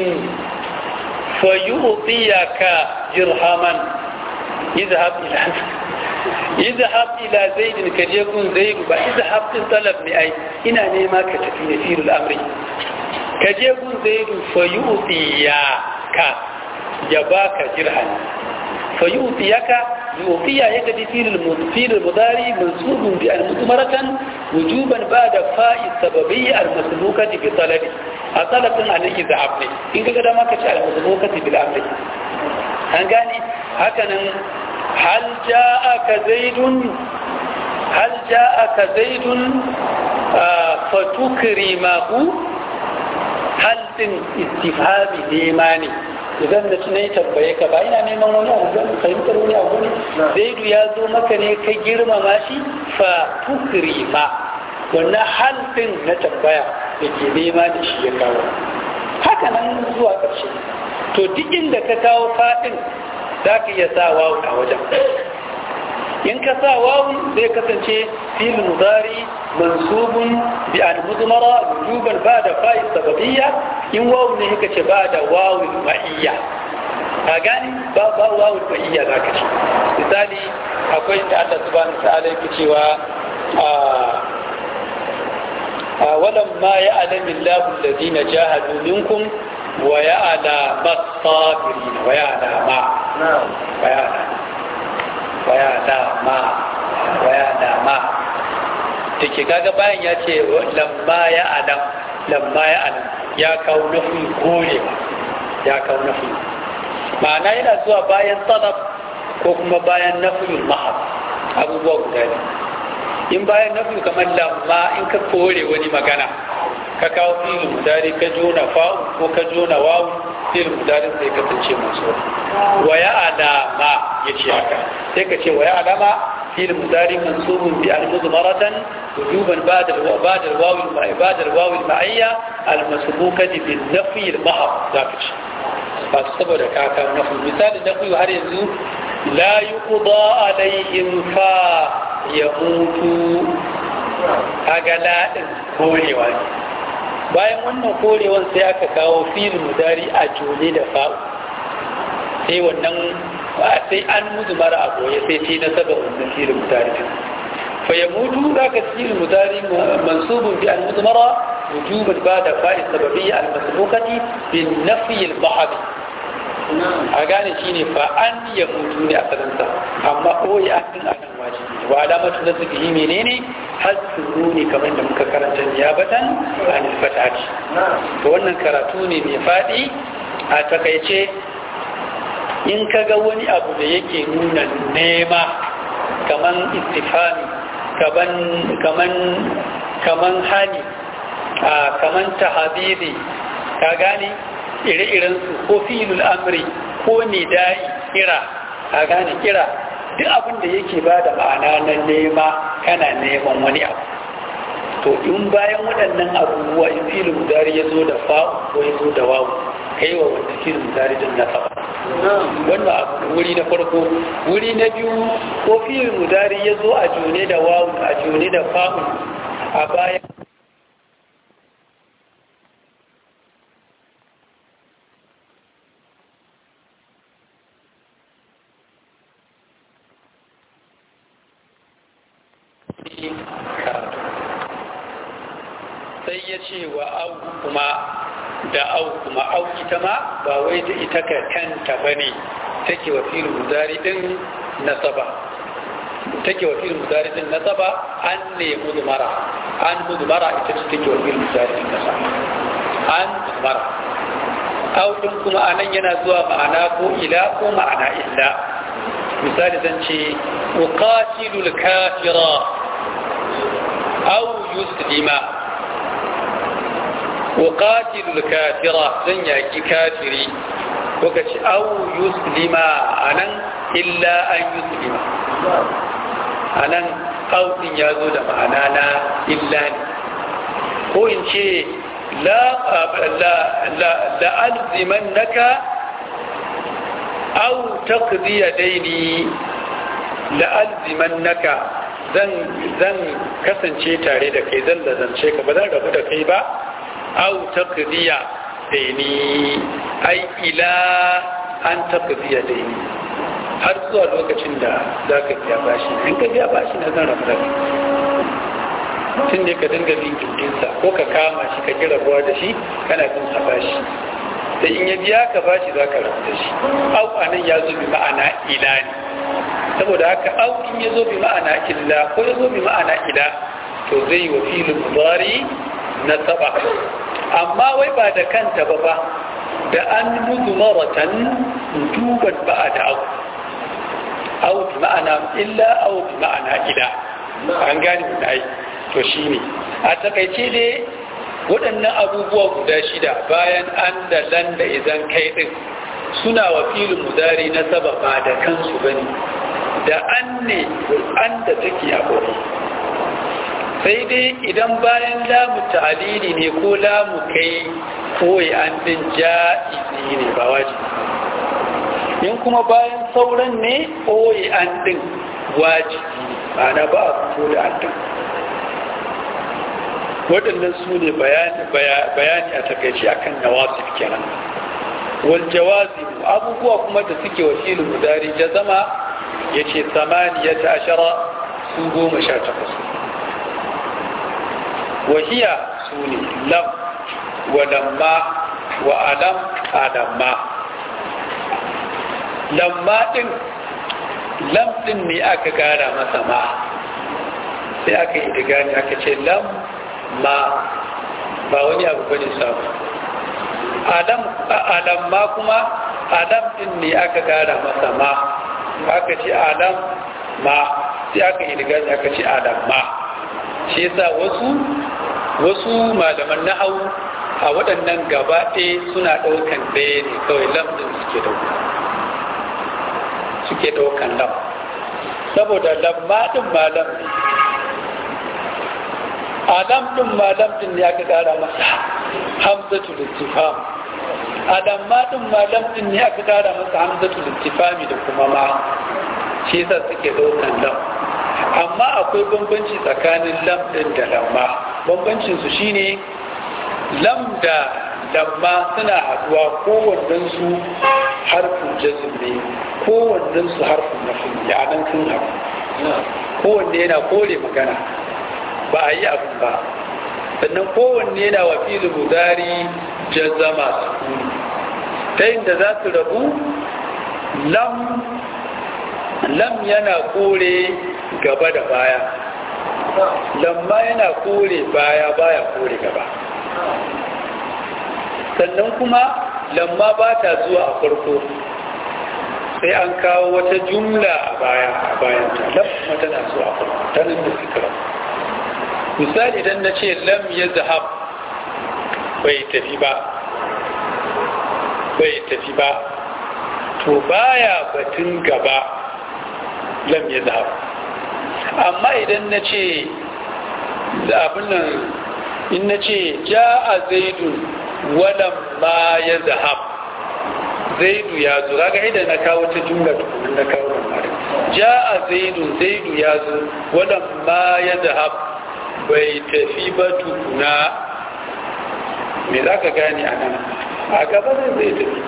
fayu'tiyaka dirhaman izhab ila izhab ila zaidin ka je kun zaidu ba izhab din talab ne ai ina nema ka tafi ne firul amri ka je kun zaidu fayu'tiyaka ya baka dirham fayu'tiyaka yu'tiya yaka di firul firul mudari mansubun bi al-mudmaratan wujuban ba'da fa'i sababiyya al-masbukati bi talabi a talabin an izhab ne in ka ga dama ka ci al-masbukati bil amri an gane hakanan هل جاءك زيد هل جاءك زيد آه فتكرمه هل تن استفهام نيماني idan da tunai tambaye ka ba ina neman wani abu don fahimtar wani abu ne zaidu ya zo maka ne ka girmama shi fa tukrima wannan halfin na tambaya da ke nema da shi ya kawo haka nan zuwa ƙarshe to duk inda ka kawo faɗin za ka iya sa wawu a wajen in ka sa wawu zai kasance fil mudari mansubun bi an mudmara wujuban ba da fa'i sababiyya in wawu ne kika ce ba da wawu ma'iyya ka gani ba ba wawu ma'iyya za ka ce misali akwai da Allah subhanahu wa ta'ala yake cewa ولما يعلم الله الذين جاهدوا منكم ويعلم الصابرين ويعلم ويعلم ويعلم ويعلم take kaga bayan ya ce lamma ya adam lamma ya adam ya kawo nufi korewa ya kawo nufi ma'ana yana zuwa bayan talab ko kuma bayan nafiyul mahab abubuwa guda ne in bayan nafi kamar lamma in ka kore wani magana ka kawo filin mudari ka jona fa'u ko ka jona wawu filin mudari sai kasance masu wa ya alama ya ce haka sai ka ce wa ya alama filin mudari mansubun bi al-mudmaratan wujuban ba'da ba'da al-wawi ba'da al-wawi al-ma'iyya al-masbukati bi nafi al-mahab za ka ce ba saboda ka kawo nafi misali nafi har yanzu la yuqda alaihim fa ya mutu kaga laɗin korewa ne bayan wannan korewan sai aka kawo filin mudari a jone da fa'u sai wannan sai an mutu mara a goye sai ce na saba wannan filin mudari din fa ya mutu za ka filin mudari mansubun bi an mutu mara wujuban ba da fa'i sababiyya al-masbukati bin nafiyil bahabi a gane shi ne fa an ya mutu ne a salansa amma ɓoye an din anan wajibi ne wa alamatu na suka yi menene hassu ne kamar da muka karanta niyabatan an fatati to wannan karatu ne mai faɗi a takaice in ka ga wani abu da yake nuna nema kaman istifami kaman kaman kaman hani kaman tahabiri ka gane ire-irensu ko filul amri ko nidai kira a gane kira duk abin da yake ba da ma'ana na nema kana neman wani abu to in bayan waɗannan abubuwa in filin mudari ya zo da fa'u ko ya zo da wawu kai wa wanda filin mudari din nasaba wannan abu wuri na farko wuri na biyu ko filin mudari ya zo a jone da wawu a jone da fa'u a bayan sai ya ce wa au kuma da au kuma au ita ma ba wai da ita ka kanta ba ne take wa filin muzari din nasaba take wa filin muzari din nasaba an ne muzmara an muzmara ita ce take wa filin muzari din nasaba an muzmara au din kuma anan yana zuwa ma'ana ko ila ko ma'ana illa misali zan ce uqatilul kafira au yuslima وقاتل الكافرة زن يأكي كافري وكش أو يسلم أنا إلا أن يسلم أنا أو إن يزود معنانا إلا هو إن شيء لا لا لا لألزمنك أو تقضي ديني لألزمنك zan zan kasance tare da kai zan lazance ka ba zan rabu da kai ba au taqdiya daini ai ila an taqdiya daini har zuwa lokacin da za ka biya bashi in ka biya bashi na zan rabu da kai tun ne ka dinga bin gindinsa ko ka kama shi ka kira ruwa da shi kana bin sa bashi da in ya biya ka bashi za ka rabu da shi au anan ya zo bi ma'ana ila ne saboda haka au in ya zo bi ma'ana illa ko ya zo bi ma'ana ila to zai yi wa filin mudari na saba amma wai ba da kanta ba ba da an mutu maratan duban ba a da au au bi ma'ana illa au bi ma'ana ila an gane mu da ai to shine a takaice dai waɗannan abubuwa guda shida bayan an da lan da izan kai din suna wa filin mudari na saba ba da kansu bane da an ne an da take a ƙori sai dai idan bayan lamu ta'alili ne ko lamu kai koyi an din ja'izi ne ba wajibi in kuma bayan sauran ne koyi an din wajibi ma'ana ba a fito da an din waɗannan su ne bayani a takaici akan nawasif kenan wal jawazim abubuwa kuma da suke wakilin mudari jazama ya ce samaniyata ashara su goma sha takwas wahiya su ne lam wa lamma wa alam alamma lamma din lam din ne aka gara masa ma sai aka yi digani aka ce lam ma ba wani abu bane samu adam alamma kuma adam din ne aka gara masa ma aka ce adam ma sai aka yi digani aka ce adam ma shi yasa wasu wasu malaman nahawu a waɗannan gaba ɗaya suna ɗaukan ɗaya ne kawai lam ɗin suke ɗauka suke ɗaukan lam saboda lamma ɗin malam ne alam ɗin malam ɗin ne aka ƙara masa hamzatu littifam alamma ɗin malam ɗin ne aka ƙara masa hamzatu littifami da kuma ma shi yasa suke ɗaukan lam amma akwai bambanci tsakanin lam ɗin da lamma bambancinsu shine lam da lamma suna haɗuwa kowannen su harfin jazm ne kowannen su harfin nafi a nan sun haɗu kowanne yana kore magana ba a yi abin ba sannan kowanne yana wa fili mudari jazama sukuni ta da za su rabu lam lam yana kore gaba da baya lamma yana kore baya baya kore gaba sannan kuma lamma ba ta zuwa a farko sai an kawo wata jumla a baya a bayan ta lamma tana zuwa a farko ta nan da fikira misali idan na ce lam ya zahab bai tafi ba bai tafi ba to baya batun gaba lam ya zahab amma idan na ce abin nan in na ce ja a zaidun wadan ma ya zahab zaidu ya zo kaga idan na kawo ta jumla tukunan na kawo mara ja a zaidun zaidu ya zo wadan ma ya zahab bai tafi ba tukuna me za ka gane a nan a gaba zai tafi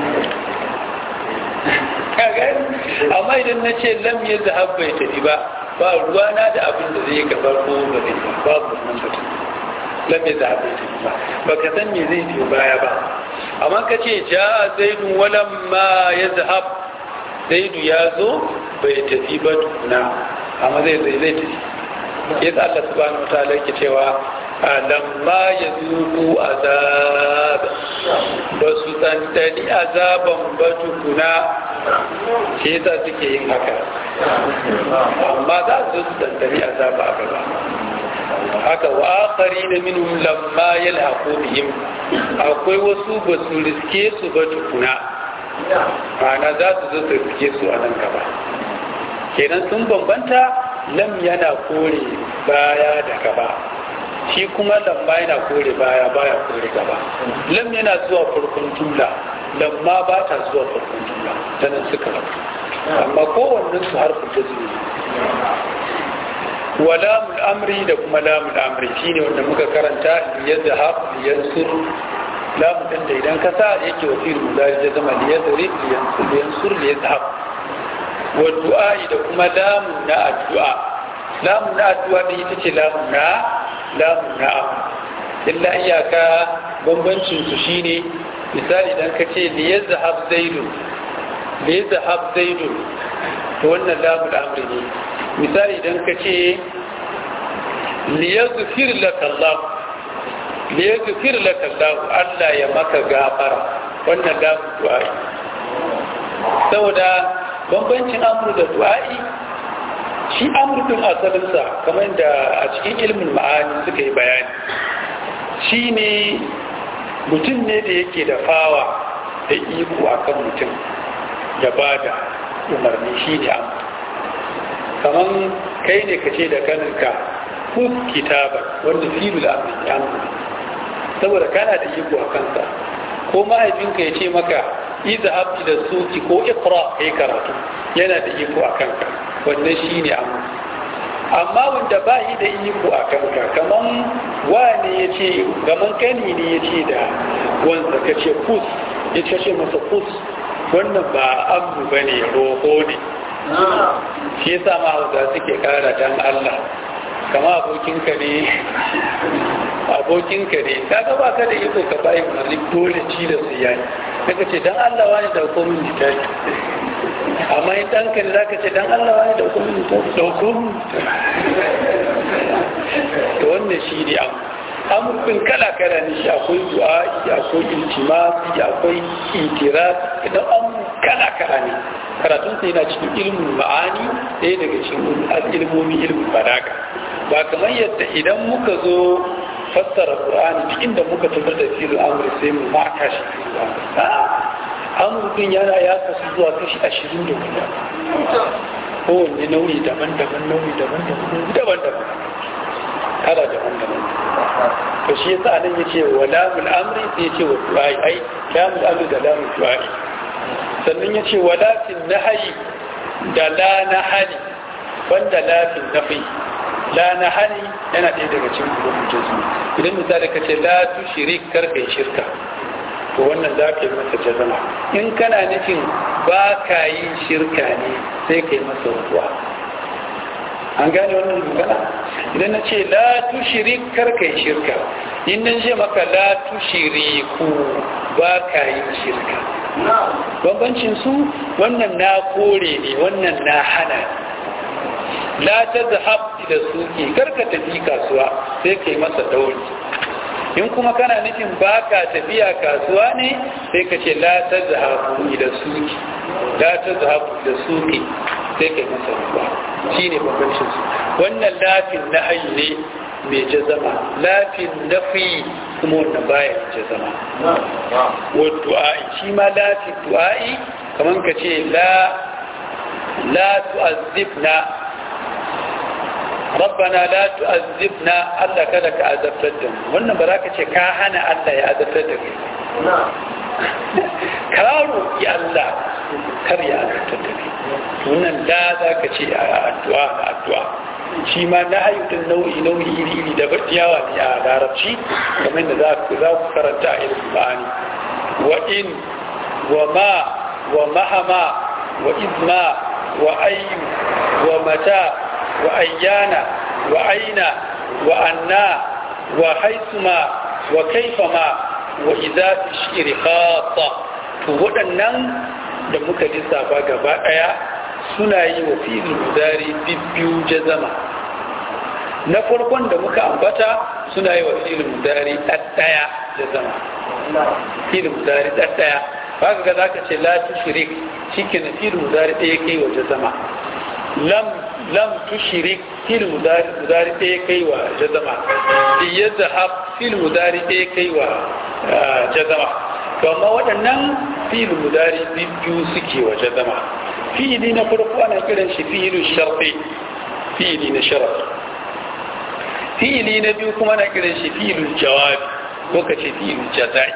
amma idan na ce lam ya zahab bai tafi ba ba ruwana da abin da zai gabar ko ba zai ba babu wannan batun lam ya zahab bai tafi ba ba ka san me zai biyo baya ba amma ka ce ja zaidu walam ma ya zahab zaidu ya zo bai tafi ba tukuna amma zai zai zai tafi yasa Allah subhanahu wataala yake cewa lamma ya zuku azab ba su tsantsani azaban ba tukuna shi yasa suke yin haka amma za su su tsantsani azaba a gaba haka wa akari da minhum lamma yalhaqu bihim akwai wasu ba su riske su ba tukuna ma'ana za su zo su riske su a nan gaba kenan sun bambanta lam yana kore baya da gaba shi kuma lamma yana kore baya baya kore gaba lam yana zuwa farkon jumla lamma ba ta zuwa farkon jumla ta nan suka rabu amma kowannen su harfin da zuwa wa lamul amri da kuma lamul amri shine wanda muka karanta liyazhab liyansur lamun din da idan ka sa yake wa fi'il mudari ya zama liyazri liyansur liyansur liyazhab wa du'a'i da kuma lamun na addu'a lamun na addu'a da ita ce lamun na lamun na am illa iyaka bambancin su shine misali idan ka ce li yazhab zaidun li yazhab zaidun to wannan lamun amri ne misali idan ka ce li yaghfir laka Allah li yaghfir laka Allah Allah ya maka gafara wannan lamun du'a saboda bambancin amru da du'a'i shi amru din asalinsa kamar da a cikin ilmin ma'ani suka yi bayani shi ne mutum ne da yake da fawa da iko akan mutum ya ba da umarni shi ne amru kamar kai ne ka ce da kaninka kus kitabar wanda filul amri amru saboda kana da iko a kansa ko mahaifinka ya ce maka iza abdi da suki ko ikra kai karatu yana da iko a kanka wannan shi ne amma amma wanda ba yi da iko a kanka kaman wane ya ce gaman kani ne ya ce da wanda ka ce kus ya ce masa kus wannan ba abu ba ne roƙo ne shi yasa ma hausa suke kara dan Allah kama abokinka ne abokinka ne kaga ba ka da iko ka bayi umarni dole ci da su yayi kaga ce dan Allah wani da hukumin littafi amma in ɗanka ne za ka ce dan Allah wani da hukumin littafi da hukumin to wannan shi ne abu amurkin kala-kala ne shi akwai du'a'i akwai iltimasi akwai itiraz idan amur kala-kala ne karatun sai yana cikin ilmin ma'ani ɗaya daga cikin ilmomi ilmin balaga ba kamar yadda idan muka zo fassara qur'ani duk inda muka tabbata da filin amur sai mu maka shi amurkin yana ya kasu zuwa kashi ashirin da guda kowanne nauyi daban-daban nauyi daban-daban daban-daban kala daban-daban to shi yasa nan yace wa lamul amri sai yace wa du'ai ai lamul amri da lamul du'ai sannan yace wa latin nahyi da la nahali wanda latin nafi la nahali yana ɗaya daga cikin rubutun su idan misali ka ce la tushrik kar kai shirka to wannan za ka yi masa jazama in kana nufin ba ka yi shirka ne sai ka yi masa ruwa an gane wannan magana idan na ce la tushiri karka yi shirka in nan ce maka la tushiri ku ba ka yi shirka bambancin su wannan na kore ne wannan na hana la ta zahab da suke karka tafi kasuwa sai ka yi masa dauri in kuma kana nufin ba ka tafiya kasuwa ne sai ka ce la ta zahabu da suki la ta zahabu da suki sai ka yi masa ruwa shi ne bambancin su wannan lafin na ayi ne mai jazama lafin nafi kuma wannan baya jazama wa du'a'i shi ma lafin du'a'i kamar ka ce la la tu'azzibna rabbana la tu'azzibna Allah kada ka azabtar da mu wannan ba za ka ce ka hana Allah ya azabtar da kai ka roƙi Allah kar ya azabtar da kai wannan da za ka ce a addu'a da addu'a shi ma na hayyudin nau'i nau'i iri iri da yawa ne a larabci kamar da za ku karanta a irin ba'ani wa in wa ma wa mahama wa izma wa ayyu wa mata wa ayyana wa aina wa anna wa haisuma wa kaifama wa idza tashiri khata to waɗannan da muka lissafa gaba ɗaya suna yi wa filin mudari bibbiyu jazama na farkon da muka ambata suna yi wa filin mudari ɗaɗɗaya jazama filin mudari ɗaɗɗaya ba ka ga za ka ce la tushrik shi ke na filin mudari ɗaya kai wa jazama lam lam tushrik fil mudari mudari ɗaya kai wa jazama ya zahab fil mudari ɗaya kai wa jazama to amma waɗannan fil mudari biyu suke wa jazama fi'ili na farko ana kiran shi fi'ilu sharfi fi'ili na sharafi fi'ili na biyu kuma ana kiran shi fi'ilu jawabi ko ka ce fi'ilu jazai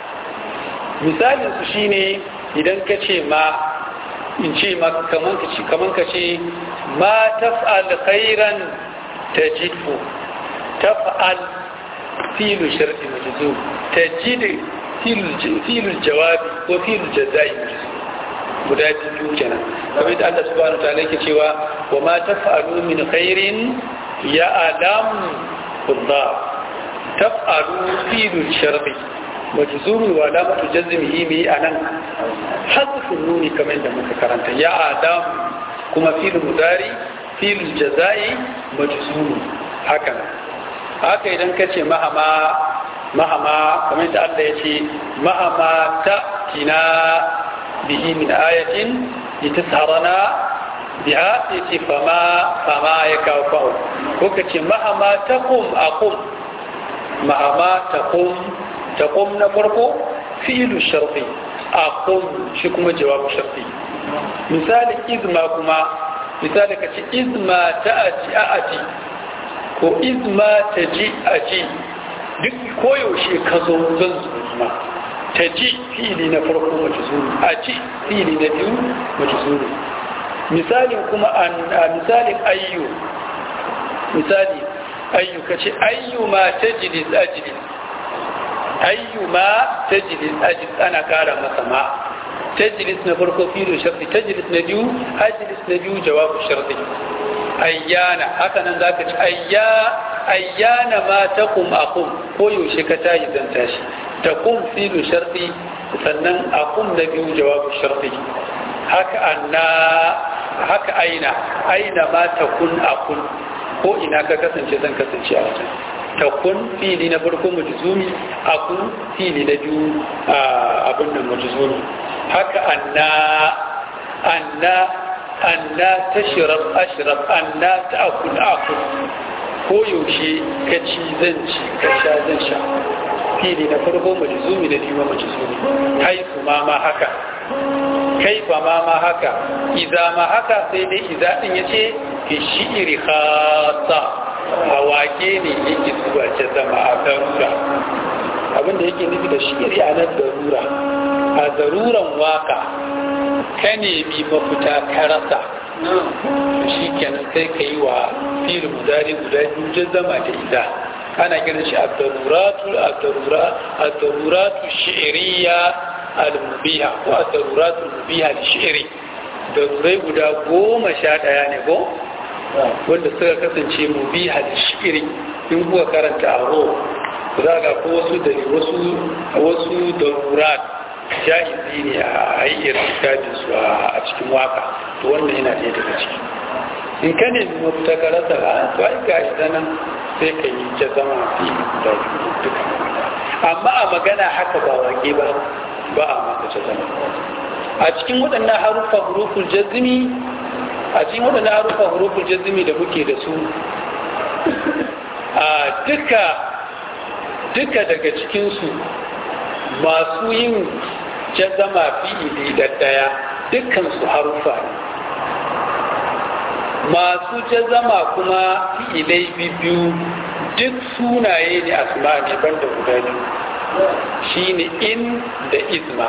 misalin su shine idan ka ce ma in ce kaman ka ce kaman ka ce ma taf'al khairan tajidhu taf'al filu sharti majzum tajid filu jawabi ko filu jazai guda biyu kenan kamar da Allah subhanahu wa ta'ala yake cewa wa ma taf'alu min khairin ya alam Allah taf'alu filu sharti majzumi wa alamatu jazmihi mi anan hadfun nuni kamar da muka karanta ya adam kuma fil mudari fil jazai majzumi haka haka idan kace mahama mahama kamar da Allah yace mahama ta tina bihi min ayatin litasharana biha yace fama fama ya kawo ko kace mahama taqum aqum mahama taqum تقوم نفرقه فعل الشرطي أقوم شكما جواب الشرطي مثال إذ ما كما مثال كتي إذ ما تأتي أأتي ko إذ ما تجي أجي duk koyaushe ka zo zan zuma ta ji fili na farko mace zuru a ci fili na biyu mace zuru misalin kuma a misalin ayyu misali ayyu ka ce ayyu ma ta jilis ajilis ayyuma tajlis ajlis ana kara masa ma tajlis na farko filo sharti tajlis na biyu ajlis na biyu jawabu sharti ayyana haka nan zaka ci ayya ayyana ma taqum aqum ko yaushe ka tayi zan tashi taqum filu sharti sannan aqum na biyu jawabu sharti haka anna haka aina aina ma takun aqum ko ina ka kasance zan kasance a wajen takun fili na farko majzumi akun fili na biyu abin nan majzumi haka anna anna anna tashrab ashrab anna ta'kul akul ko yaushe ka ci zan ci ka sha zan sha fili na farko majzumi na biyu majzumi haifu ma ma haka kaifa ma ma haka idza ma haka sai dai idza din yace fi shi'ri khassa a wake ne yake zuwa ce zama a darura abinda yake nufi da shi'ri a nan darura a daruran waka ka nemi mafita ka rasa shi kenan sai ka yi wa fil mudari guda biyu zama da idza ana kiran shi ad-daruratu ad-daruratu shi'riya al-mubiha ko ad-daruratu al-mubiha li-shi'ri darurai guda goma sha ɗaya ne ko wanda suka kasance mubiha li-shi'ri in kuka karanta a ro za ga ko wasu da wasu wasu darurat jahizi ne a ayyar littafin su a cikin waka to wannan yana ɗaya daga ciki in ka ne mafita ka rasa a to ai ga shi nan sai ka yi ta zama fi da duka amma a magana haka ba wake ba ba a maka ta zama a cikin waɗannan harufa huruful jazmi a cikin waɗannan harufa huruful jazmi da muke da su a duka duka daga cikinsu masu yin jazama fi'ili da ɗaya dukkan su harufa ne masu jazama kuma fi'ilai biyu duk sunaye ne asma ne banda guda biyu shine in da isma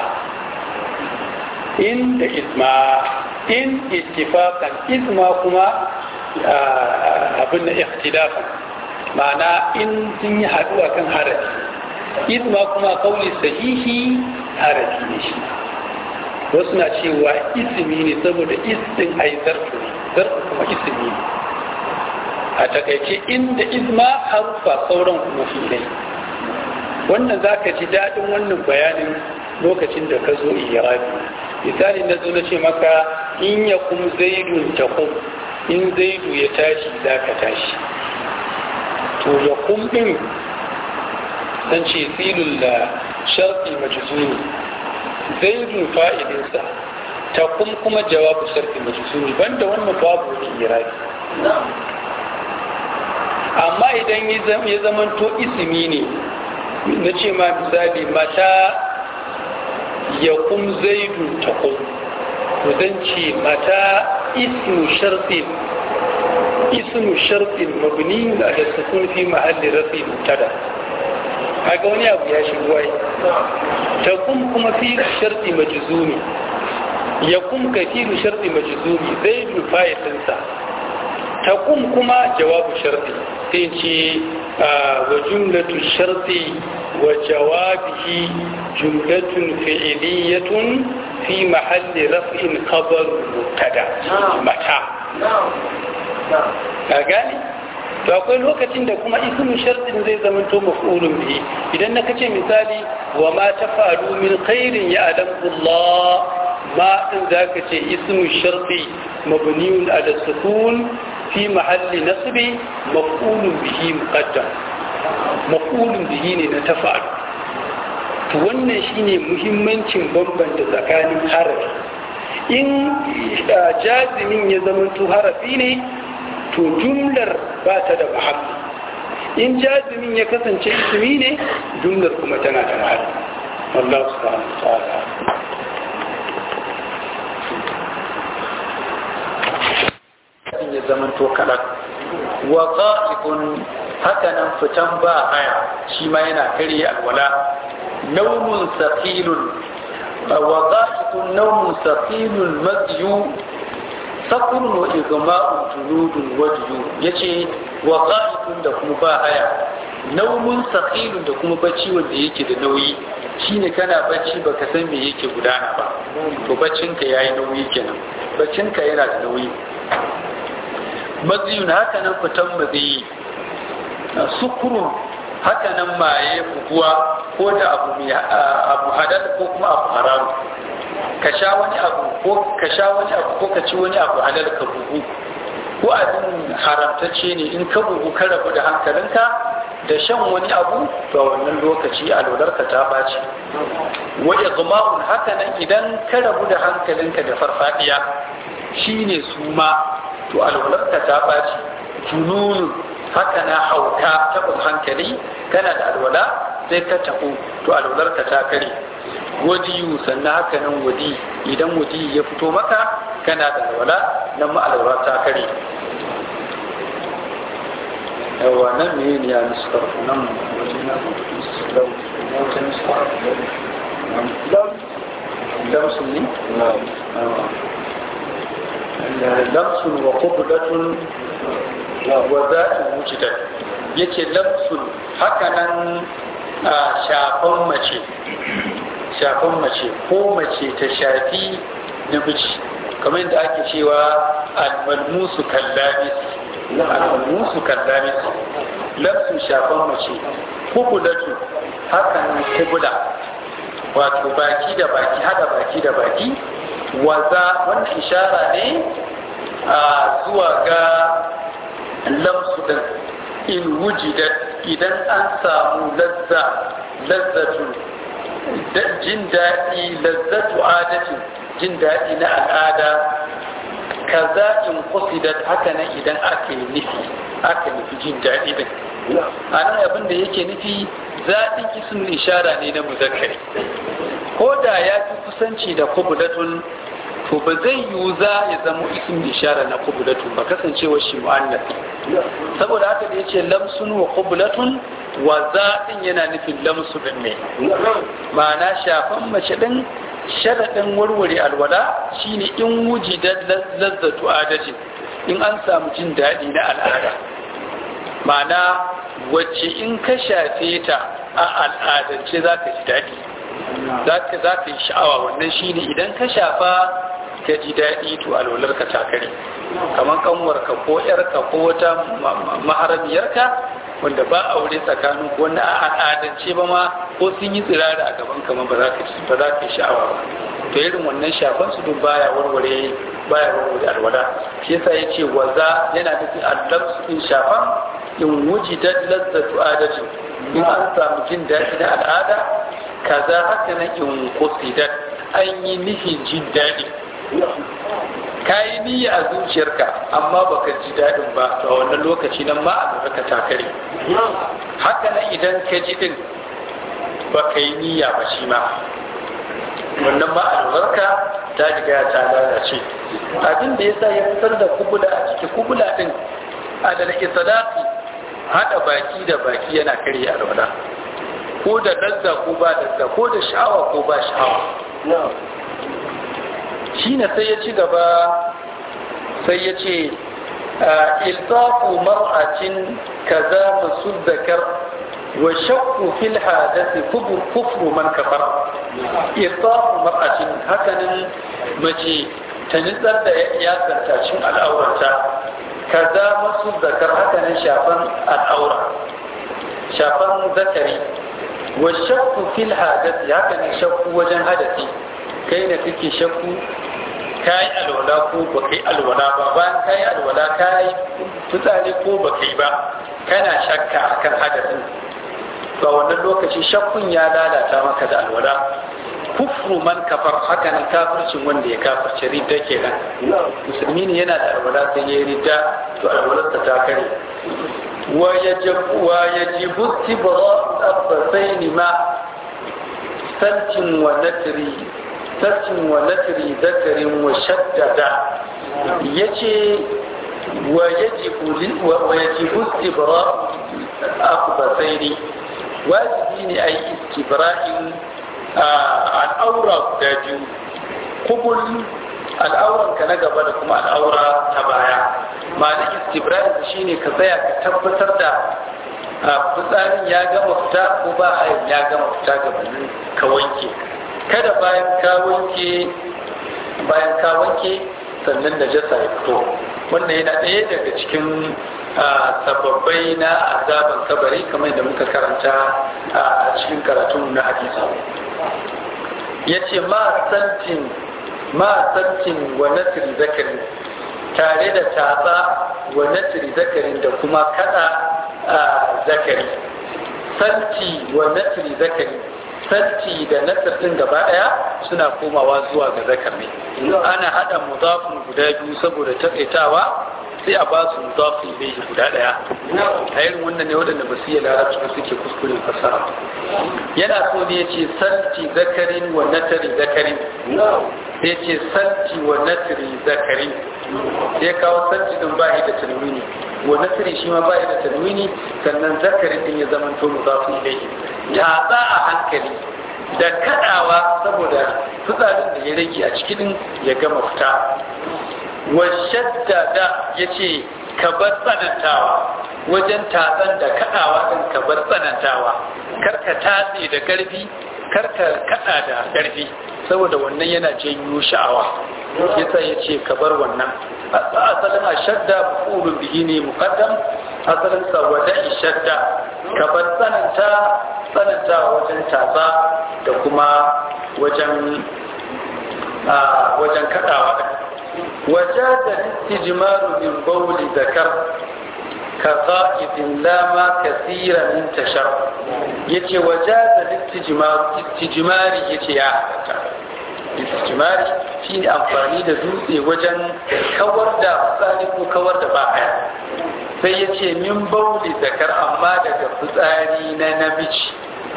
in da isma in ittifaqan isma kuma abin da ikhtilafan ma'ana in sun yi haɗuwa kan harafi isma kuma kauli sahihi harafi ne shi wasu na cewa ismi ne saboda istin ai zarfu ne zarfu kuma ismi ne a takaice inda isma harufa sauran kuma filai wannan za ka ji daɗin wannan bayanin lokacin da ka zo irabi misali na zo na ce maka in ya kum zaidun ta kum in zaidu ya tashi za ka tashi to ya kum ɗin san ce filin da sharfi majzumi zaidun fa'idinsa ta kum kuma jawabu sharfi majzumi banda wannan babu wani irabi amma idan ya zamanto ismi ne na ce ma misali mata ya kum zaidu ta kum to zan ce mata ismu sharfin ismu sharfin mabni da sukun fi mahalli rafi mutada haka wani abu ya shigo ai ta kum kuma fi sharti majzumi ya kum ka fi sharti majzumi zaidu fa'ilinsa ta kum kuma jawabu sharti sai ce wa jumlatu sharti wa jawabihi jumlatun fi'iliyatun fi mahalli raf'in khabar mubtada mata ka gane to akwai lokacin da kuma ismu shartin zai zama to maf'ulun bihi idan na kace misali wa ma tafalu min khairin ya Allah ma din zaka ce ismu sharti mabniun ala sukun fi mahalli nasbi maf'ulun bihi muqaddam maf'ulun bihi ne na tafalu to wannan shine muhimmancin bambanta tsakanin harafi in jazimin ya zama to harafi ne to jumlar ba ta da mahalli in jazimin ya kasance ismi ne jumlar kuma tana da mahalli wallahu subhanahu wa ta'ala ya zama to kaɗan wa qa'idun haka nan fitan ba haya shi ma yana karya alwala naumun saqilun wa qa'idun naumun saqilun madyu sakurun wa igma'un junudun wajju yace wa qa'idun da kuma ba haya naumun saqilun da kuma bacci wanda yake da nauyi shine kana bacci baka san me yake gudana ba to baccin ka yayi nauyi kenan baccin ka yana da nauyi maziyun haka nan fitan maziyi sukurun haka nan maye buguwa ko da abu mai abu halal ko kuma abu haramu ka sha wani abu ko ka sha wani abu ko ka ci wani abu halal ka bugu ko abin haramtacce ne in ka bugu ka rabu da hankalinka da shan wani abu to a wannan lokaci alwalarka ta ɓaci wa igma'un haka nan idan ka rabu da hankalinka da farfadiya shine suma to alwalarka ta ɓaci jununun haka na hauka tabin hankali kana da alwala sai ka taɓo to alwalarka ta kare wadiyu sannan haka nan wadi idan wadi ya fito maka kana da alwala nan ma alwala ta kare yawa nan ne ne ya nuskar nan waje na wata nuskar damsun ne? damsun wa kubulatun wa za'in wujidan yace lamsun hakanan shafan mace shafan mace ko mace ta shafi namiji kamar yadda ake cewa almalmusu kallamis almalmusu kallamis lamsun shafan mace kubulatu hakanan kubula wato baki da baki hada baki da baki waza wannan ishara ne a zuwa ga lamsu din in wujida idan an samu lazza lazzatu jin daɗi lazzatu adatin jin daɗi na al'ada kaza in kusidat haka nan idan aka yi nufi aka nufi jin daɗi din a nan abin da yake nufi zaɗin ismul ishara ne na muzakkari ko da ya fi kusanci da kubulatun to ba zai yiwu za ya zama ismul ishara na kubulatun ba kasancewa shi mu'annas saboda haka da yace lamsun wa kubulatun wa zaɗin yana nufin lamsu din ne ma'ana shafan mace din sharaɗin warware alwala shine in wujidat lazzatu adatin in an samu jin daɗi na al'ada ma'ana wacce in ka shafe ta a al'adance za ka ji daɗi za ka yi sha'awa wannan shine idan ka shafa ka ji daɗi to alwalarka ta kare kamar kanwarka ko yarka ko wata maharamiyarka wanda ba aure tsakanin ko wanda a al'adance ba ma ko sun yi tsirara a gaban kama ba za ka yi sha'awa ba to irin wannan shafan su duk baya warware baya warware alwala shi yasa yace waza yana nufin allamsu in shafan in wujidat lazzatu adatin in an samu jin daɗi na al'ada kaza haka na in kusidat an yi nufin jin daɗi ka yi niyya a zuciyarka amma baka ji daɗin ba to a wannan lokaci nan ma a ka ta kare haka nan idan ka ji din baka yi niyya ba shi ma wannan ma albarka ta riga ta lalace abin da yasa ya fitar da kubula a ciki kubula din adal isadaqi hada baki da baki yana karya alwala ko da dazza ko ba dazza ko da sha'awa ko ba sha'awa shi ne sai ya ci gaba sai ya ce iltafu mar'atin kaza masuddakar wa shakku fil hadasi kubur kufru man kafar iltafu mar'atin hakanin mace ta nitsar da ya cin al'aurarta kaza masuddakar hakanin shafan al'aura shafan zakari wa shakku fil hadasi hakanin shakku wajen hadasi kai da kake shakku ka yi alwala ko ba kai alwala ba bayan ka yi alwala ka yi fitsari ko ba kai ba kana shakka akan hadasin ba wannan lokaci shakkun ya lalata maka da alwala kufru man kafar haka nan kafircin wanda ya kafirce ridda kenan musulmi ne yana da alwala sai ya ridda to alwalarsa ta kare wa yajibu tibra abbasaini ma saltin wa natri sattin wa natri zakarin wa shaddada ya ce wa yajibu istibra akbasaini wajibi ne a yi istibra'in al'aura guda biyu kubul al'auranka na gaba da kuma al'aura ta baya ma'ana istibra'in shine ka tsaya ka tabbatar da fitsarin ya gama fita ko ba ya gama fita gabanin ka wanke kada bayan ka wanke bayan ka wanke sannan da jasa ya fito wannan yana ɗaya daga cikin sababbai na azaban kabari kamar da muka karanta a cikin karatun na hadisi ya ce ma santin ma santin wa nasiri zakari tare da tatsa wa nasiri zakarin da kuma kada zakari santi wa nasiri zakari santi da nasir din gaba daya suna komawa zuwa ga zakar ne ana hada mudafin guda biyu saboda takaitawa sai a ba su mudafi ilaihi guda daya a irin wannan ne waɗanda ba su yi larabci ba suke kuskuren fasaha yana so ne ya ce santi zakarin wa natari zakarin sai ya ce santi wa natari zakarin sai kawo santi din ba da tanwini wa natari shi ma ba da tanwini sannan zakarin din ya zama to mudafi ilaihi ya a hankali da kadawa saboda fitsarin da ya rage a cikin ya gama fita washaddada ya ce ka bar tsanantawa wajen tatsan da kaɗawa ɗin ka bar tsanantawa karka tatse da ƙarfi karka kaɗa da ƙarfi saboda wannan yana janyo sha'awa yasa ya ce ka bar wannan asalin a shadda fulun bihi ne muqaddam asalin sa wada'i shadda ka bar tsananta tsananta wajen tatsa da kuma wajen wajen kaɗawa ɗin وجاد الاستجمار من بول ذكر كقائد لا ما كثير من تشر يتي وجاد الاستجمار استجماري يتي يا istijmari shi ne amfani da dutse wajen kawar da fitsari ko kawar da baya sai ya ce min bauli zakar amma daga fitsari na namiji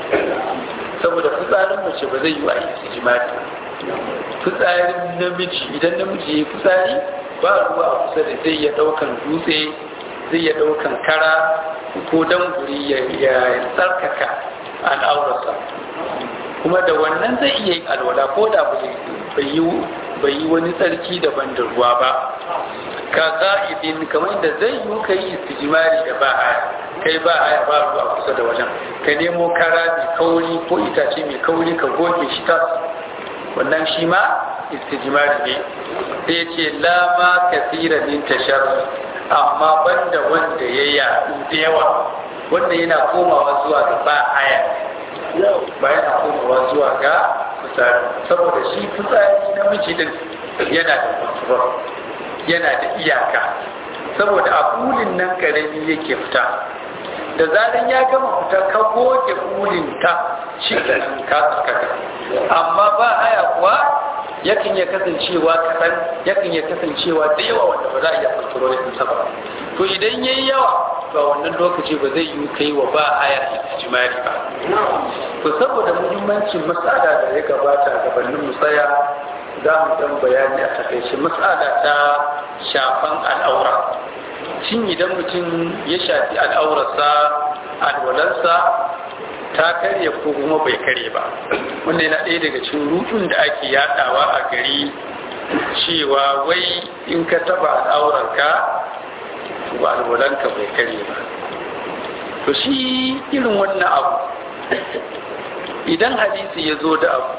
saboda fitsarin mace ba zai yi wa istijmari fitsarin namiji idan namiji ya yi fitsari ba ruwa a kusa da zai ya daukan dutse zai ya daukan kara ko danguri ya tsarkaka al'aurarsa kuma da wannan zai iya yin alwala ko da bai yi wani tsarki daban da ruwa ba ka ka'idin kamar da zai yi ka yi istijimari da ba haya kai ba haya ba ruwa kusa da wajen ka nemo kara mai kauri ko itace mai kauri ka goge shi tas wannan shi ma istijmari ne sai ce lama kasira min tashar amma banda wanda ya yaɗu da yawa wanda yana komawa zuwa ga ba haya ba yana komawa zuwa ga fitsari saboda shi fitsari na din yana da control yana da iyaka saboda a kulin nan karami yake fita da zaran ya gama fita ka goge kulin ta shi ka tsakaka amma ba haya kuwa yakan ya kasancewa kaɗan yakan ya kasancewa da yawa wanda ba za a iya kontrol ɗinsa ba to idan ya yi yawa ba wannan lokaci ba zai yi kai wa ba haya jimari ba to saboda muhimmancin matsala da ya gabata gabanin musaya za mu dan bayani a takaice matsala ta shafan al'aura shin idan mutum ya shafi al'aurarsa alwalarsa ta karye ko kuma bai karye ba wanda yana ɗaya daga cikin rutun da ake yadawa a gari cewa wai in ka taba al'aurarka ba alwalanka bai karye ba to shi irin wannan abu idan hadisi ya zo da abu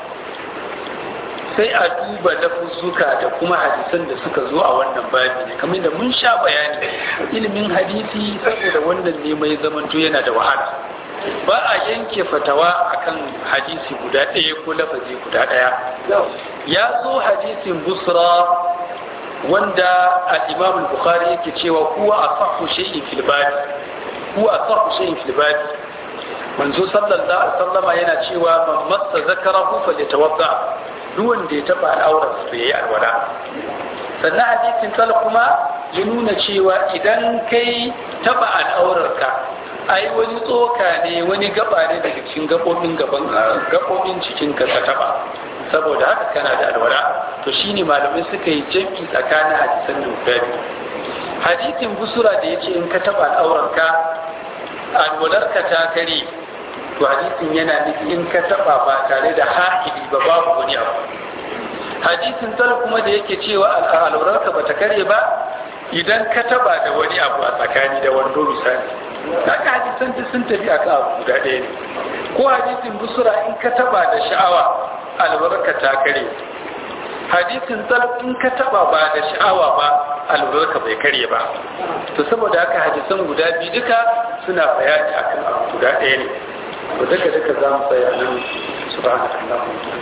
sai a duba lafuzzuka da kuma hadisan da suka zo a wannan babi ne kamar da mun sha bayani ilimin hadisi saboda wannan ne mai zamanto yana da wahala ba a yanke fatawa akan hadisi guda ɗaya ko lafazi guda ɗaya ya zo hadisin busra wanda al-imam al-bukhari yake cewa huwa asahhu shay'in fil babi huwa asahhu shay'in fil babi manzo sallallahu alaihi wasallama yana cewa man massa zakarahu falyatawadda duk wanda ya taba al'aurar sa yayi alwala sannan hadisin tal kuma ya nuna cewa idan kai taba al'aurarka ai wani tsoka ne wani gaba ne daga cikin gabobin gaban gabobin cikin ka ka taba saboda haka kana da alwala to shine malamai suka yi jam'i tsakanin hadisan da guda biyu hadisin busura da yace in ka taba al'aurarka alwalarka ta kare to hadisin yana nufi in ka taba ba tare da ha'ili ba babu wani abu hadisin tal kuma da yake cewa al'aurarka ba ta kare ba idan ka taba da wani abu a tsakani da wando misali haka hadisan duk sun tafi akan abu guda ɗaya ne ko hadisin busura in ka taba da sha'awa albarka ta kare hadisin tal in ka taba ba da sha'awa ba albarka bai karye ba to saboda haka hadisan guda biyu duka suna bayani akan abu guda ɗaya ne to duka duka za mu tsaya nan subhanallahi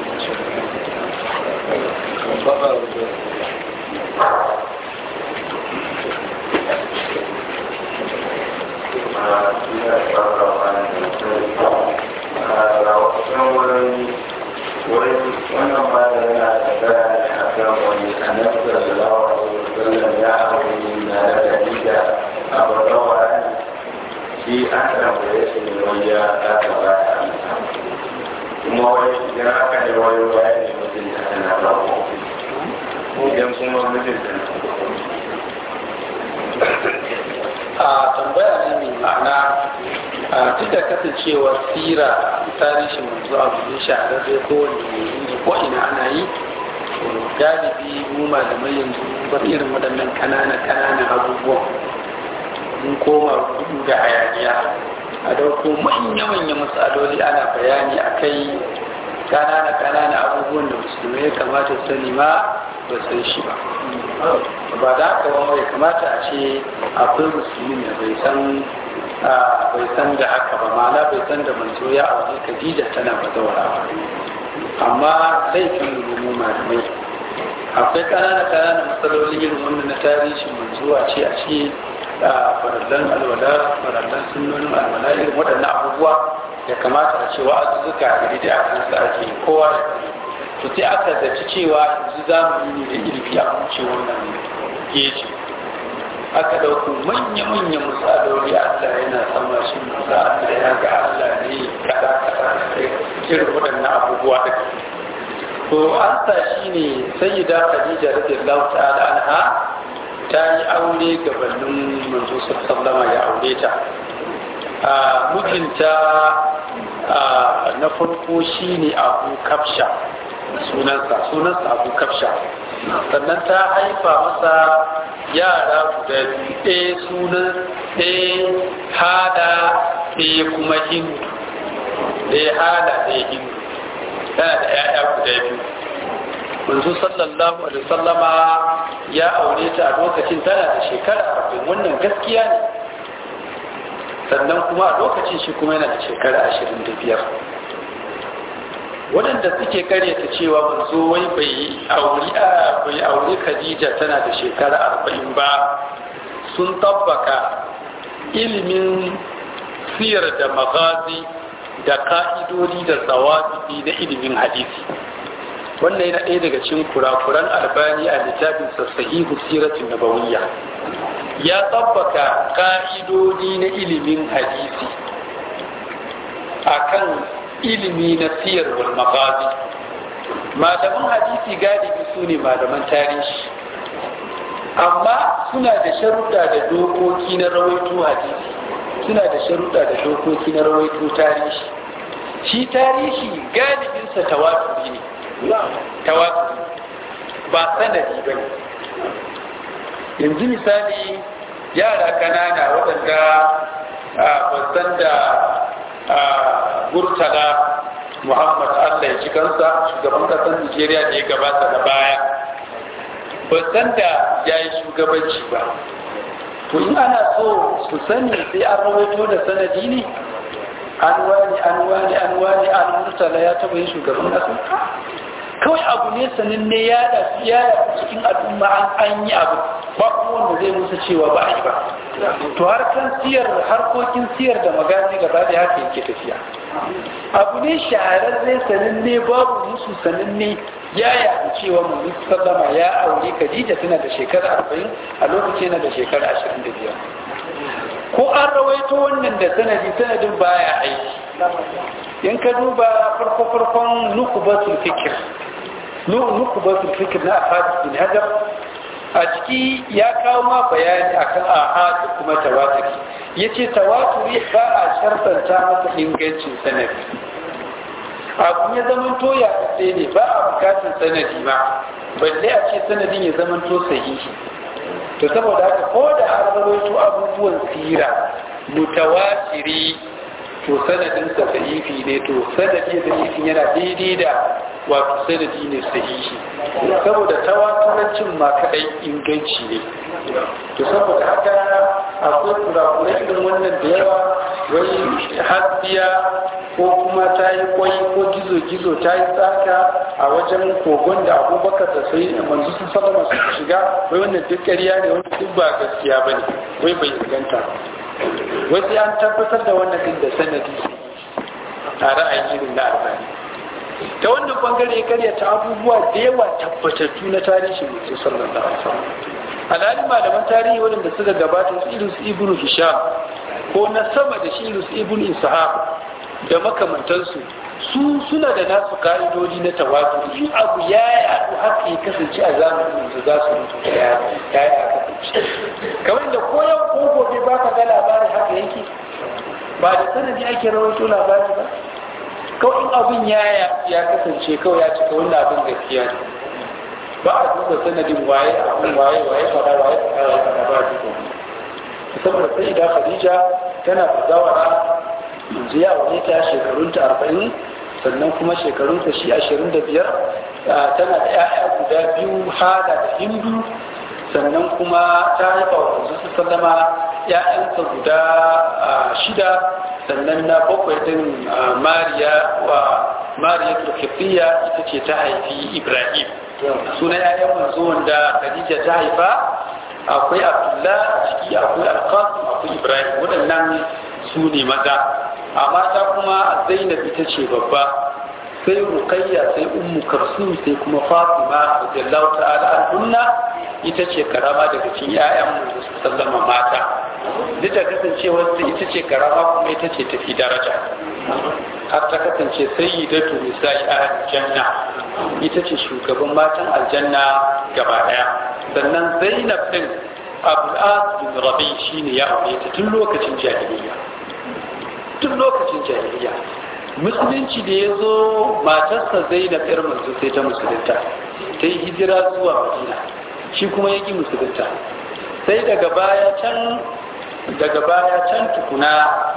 wannan ba da yana da bayani a kan wani annabi sallallahu alaihi wasallam ya aure na da dalila a babban wani shi an tambaye shi ne wani ya aka ba ya amsa kuma wani idan aka ne wani waya ne mutum da ana ba ko idan kuma mutum da a tambaya ne mai ma'ana a duk da kasancewar sira tarihin manzo abu ne shahararre ko wani ko ina ana yi galibi mu malamai yanzu bar irin waɗannan ƙananan ƙananan abubuwan mun koma gudu da hayaniya a dauko manya-manya matsaloli ana bayani a kai ƙanana ƙanana abubuwan da musulmai ya kamata su sani ma ba san shi ba ba da haka ba mai kamata a ce akwai musulmin da bai san bai san da haka ba ma'ana bai san da manzo ya aure Khadija tana bazawara ba amma laifin mu malamai akwai kanana kanana matsaloli irin wannan na tarihin manzo a ce a ce farallan alwala farallan sunnonin alwala irin waɗannan abubuwa ya kamata a ce wa'azuzzuka a da a kansa ake kowa ya sani to sai aka zaci cewa yanzu zamani ne da ilimi a wuce wannan geji aka ɗauko manya-manyan misaloli Allah yana sama shi musa Allah ya ga Allah ne kada kada irin waɗannan abubuwa da to an sa shi ne sayyida Khadija radiyallahu ta'ala anha ta yi aure gabanin manzo sallama ya aure ta a mijinta na farko shine Abu Kafsha sunansa sunansa Abu Kafsha sannan ta haifa masa yara guda biyu ɗaya sunan ɗaya hada ɗaya kuma hindu ɗaya hada ɗaya hindu tana da ‘ya'ya guda biyu manzo sallallahu alaihi sallama ya aure ta a lokacin tana da shekara arba'in wannan gaskiya ne sannan kuma a lokacin shi kuma yana da shekara ashirin da biyar waɗanda suke karyata cewa manzo wai bai auri a bai auri Khadija tana da shekara arba'in ba sun tabbaka ilimin siyar da magazi da ka'idodi da tsawabi na ilimin hadisi wannan yana ɗaya daga cikin kurakuran albani a littafin sahihu siratin nabawiyya ya tabbaka ka'idodi na ilimin hadisi akan ilimi na siyar wal magazi malaman hadisi galibi su ne malaman tarihi amma suna da sharuɗa da dokoki na rawaito hadisi suna da sharuɗa da dokoki na rawaito tarihi shi tarihi galibinsa tawaturi ne tawaturi ba sanadi ba ne yanzu misali yara kanana waɗanda ba san da murtala muhammad allah ya ci kansa shugaban kasar nigeria da ya gabata da baya ba san da ya yi shugabanci ba to in ana so su sani sai an rawaito da sanadi ne an wani an wani an wani an murtala ya taba yin shugaban kasa kawai abu ne sananne ya da ya cikin al'umma an an yi abu ba kuma wanda zai musu cewa ba a yi ba to har kan siyar harkokin siyar da magazi gaba da haka yake tafiya abu ne shahararre sananne babu musu sananne ya yaɗu cewa mu sallama ya aure Khadija tana da shekara arba'in a lokacin yana da shekara ashirin da biyar ko an rawaito wannan da sanadi sanadin baya aiki in ka duba farko farkon nukubatul fikir nukubatul fikir na afadis bin hajar a ciki ya kawo ma bayani akan ahad da kuma tawaturi yace tawaturi ba a shartanta masa ingancin sanadi abu ya zaman to ya tsaye ne ba a bukatun sanadi ma balle a ce sanadin ya zaman to sahihi to saboda haka ko da an rawaito abubuwan sira mutawatiri to sanadin sa sahihi ne to sanadi sahihi yana daidai da wato sanadi ne sahihi saboda tawaturancin ma kadai inganci ne to saboda haka akwai kurakurai irin wannan da yawa wai hasbiya ko kuma ta yi kwai ko gizo-gizo ta yi tsaka a wajen kogon da abubakar da sai manzu sun salama su shiga wai wannan duk ƙarya ne wani duk ba gaskiya ba ne wai bai inganta wai sai an tabbatar da wannan din da sanadi a ra'ayin irin na albani ta wannan bangare karya ta abubuwa da yawa tabbatattu na tarihin mutum sallallahu alaihi wasallam alhali malaman tarihi waɗanda suka gabata su irin su ibnu hisham ko na sama da shi irin su ibnu ishaq da makamantansu su suna da nasu ka'idodi na tawatu in abu ya yaɗu haka ya kasance a zamanin yanzu za su mutu da ya ya kasance kamar da ko yau ko gobe ba ka ga labarin haka yake ba da sanadi ake rawaito labari ba kawai in abin ya ya kasance kawai ya cika wannan abin gaskiya ne ba a duba sanadin waye abin waye waye fada waye fada waye fada ba a duba saboda sai da khadija tana bazawara yanzu ya aure ta shekarunta arba'in sannan kuma shekarunta shi ashirin da biyar tana da 'ya'ya guda biyu hada da hindu sannan kuma ta haifa wa yanzu su sallama 'ya'yansa guda shida sannan na bakwai din mariya wa mariya turkifiya ita ce ta haifi ibrahim suna 'ya'yan manzo wanda khadija ta haifa akwai abdullah a ciki akwai alkasim akwai ibrahim waɗannan su ne maza a mata kuma zainab ita ce babba sai rukayya sai ummu karsum sai kuma fatima radiyallahu ta'ala anhunna ita ce karama daga cikin ƴaƴan mu sallama mata duk da kasancewar ta ita ce karama kuma ita ce tafi daraja har ta kasance sayyidatu nisa'i ahli janna ita ce shugaban matan aljanna gaba daya sannan zainab din abul as bin rabi shine ya aure ta tun lokacin jahiliya tun lokacin jahiliya musulunci da ya zo matarsa zainab yar manzo sai ta musulunta ta yi hijira zuwa madina shi kuma ya ƙi musulunta sai daga baya can daga baya can tukuna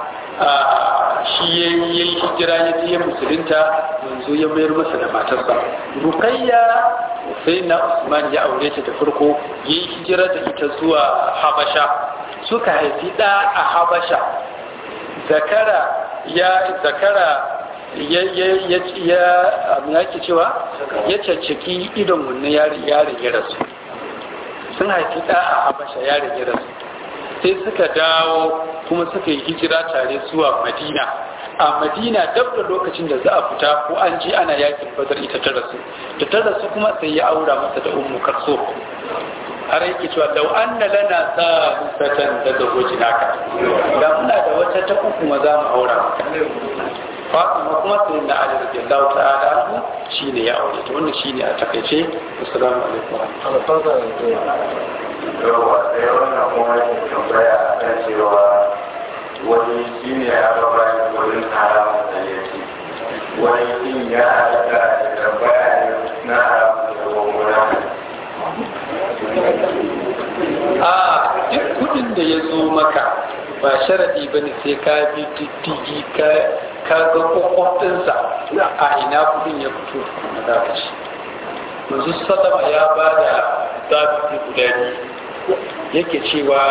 shi ya yi hijira ya je musulunta manzo ya mayar masa da matarsa rukayya sai na usman ya aure ta da farko ya yi hijira da ita zuwa habasha suka haifi ɗa a habasha zakara ya zakara ya ya ya ya yake cewa ya caccaki idon wannan yarin yarin ya rasu sun haifi ɗa a habasha yarin ya rasu sai suka dawo kuma suka yi hijira tare zuwa madina a madina dab da lokacin da za a fita ko an ji ana yakin badar ita ta rasu da ta rasu kuma sai ya aura masa da ummu karso har yake cewa lau anna lana sa'atan da zagoji naka da muna da wata ta uku ma za mu aura maka Fatima kuma sai na Ali radiyallahu ta'ala anhu shine ya aure ta wannan shine a takaice assalamu alaikum yawa sai wannan kuma yake tambaya a kan cewa wani shi ne ya ga bayan wurin haramun da ya ce wani shi ya halatta da tambaya ne na haramun da wani a duk kudin da ya zo maka ba sharadi ba ne sai ka bi diddigi ka ga kwakwafinsa a ina kudin ya fito na za ka ci manzu sallama ya ba da zafi guda biyu yake cewa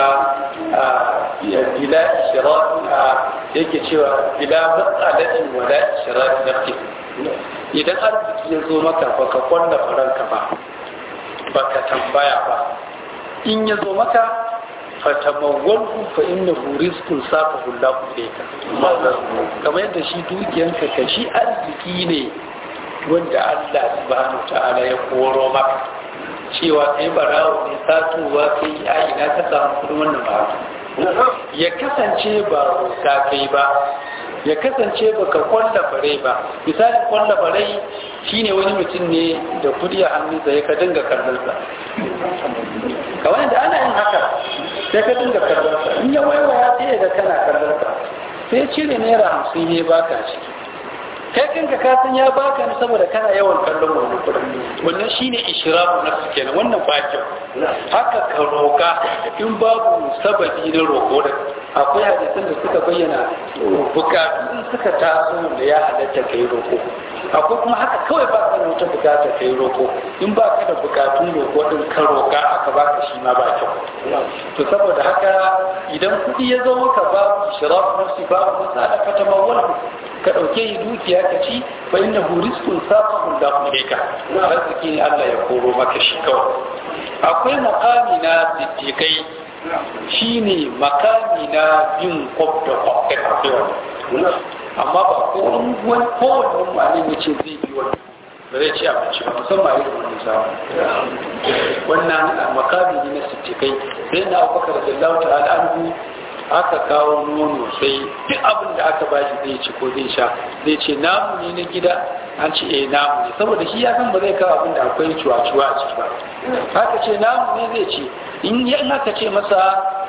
bila ishirafi yake cewa bila matsalatin wala ishirafi nafsi idan arziki ya zo maka baka kwanda faranka ba baka tambaya ba in ya zo maka fatamawwalhu fa innahu rizqun safahu Allahu ilayka kamar yadda shi dukiyanka ka shi arziki ne wanda Allah subhanahu ta'ala ya koro maka cewa kai barawo ne satuwa kai a ina ka samu kudin wannan ba ya kasance ba ka kai ba ya kasance ba ka kwalla bare ba misalin kwalla bare shine wani mutum ne da kudi a hannunsa ya ka dinga kallonsa kawai da ana yin haka sai ka dinga kallonsa in ya waiwaya sai ga kana kallonsa sai cire naira hamsin ya baka ciki kai kanka ka san ya baka ne saboda kana yawan kallon wannan kudin wannan shine ishrafu nafsi kenan wannan ba kyau haka ka roka in babu sababi na roko da akwai hadisan da suka bayyana bukatu in suka taso da ya halatta kai roko akwai kuma haka kawai ba ka da wata bukata kai roko in ba ka da bukatun roko din ka roka aka baka shi ma ba kyau to saboda haka idan kuɗi ya zo maka babu shiraf nafsi babu masa da fata mawal ka ɗauke yi dukiya ka ci fa inda huriskun safahun da ka arziki ne Allah ya koro maka shi kawai akwai makami na siddiƙai shine makami na bin kwab da kwab da amma ba ko wani kowane wani ya ce zai bi wani ba zai ci abinci ba musamman irin wani samu wannan makami ne na sittikai sai na abubakar da lau ta'ala anhu aka kawo nono sai duk abin da aka bashi zai ci ko zai sha zai ce namu ne na gida an ce eh namu ne saboda shi ya san ba zai kawo abin da akwai cuwa-cuwa a ciki ba haka ce namu ne zai ce in aka ce masa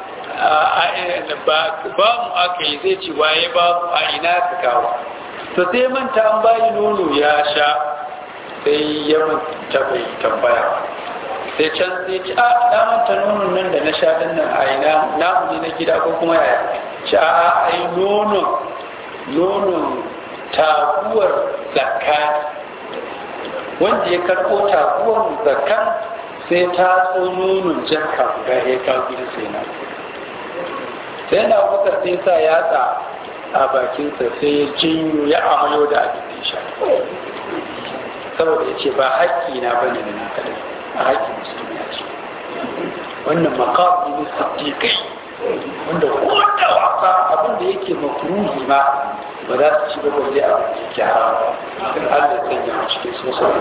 ba mu aka yi zai ci waye ba mu a ina ka kawo to sai manta an bayi nono ya sha sai ya manta bai tambaya sai can sai ci a na manta nonon nan da na sha din nan a ina namu ne na gida ko kuma yaya ci a a ai nonon nonon taguwar zakka wanda ya karɓo taguwar zakkan sai ta so nonon jakka guda ya kawo gida sai na sai na bakar sai sa yatsa a bakinsa sai ya jinyo ya amayo da abin da ya sha saboda ya ce ba haƙƙi na bane da na kadai a haƙƙin musulmi ya ce wannan makamu ne siddiƙai wanda koda wasa abin da yake makruhi ma ba za su ci ba balle abin da yake haram in Allah ya sanya a cikin sosai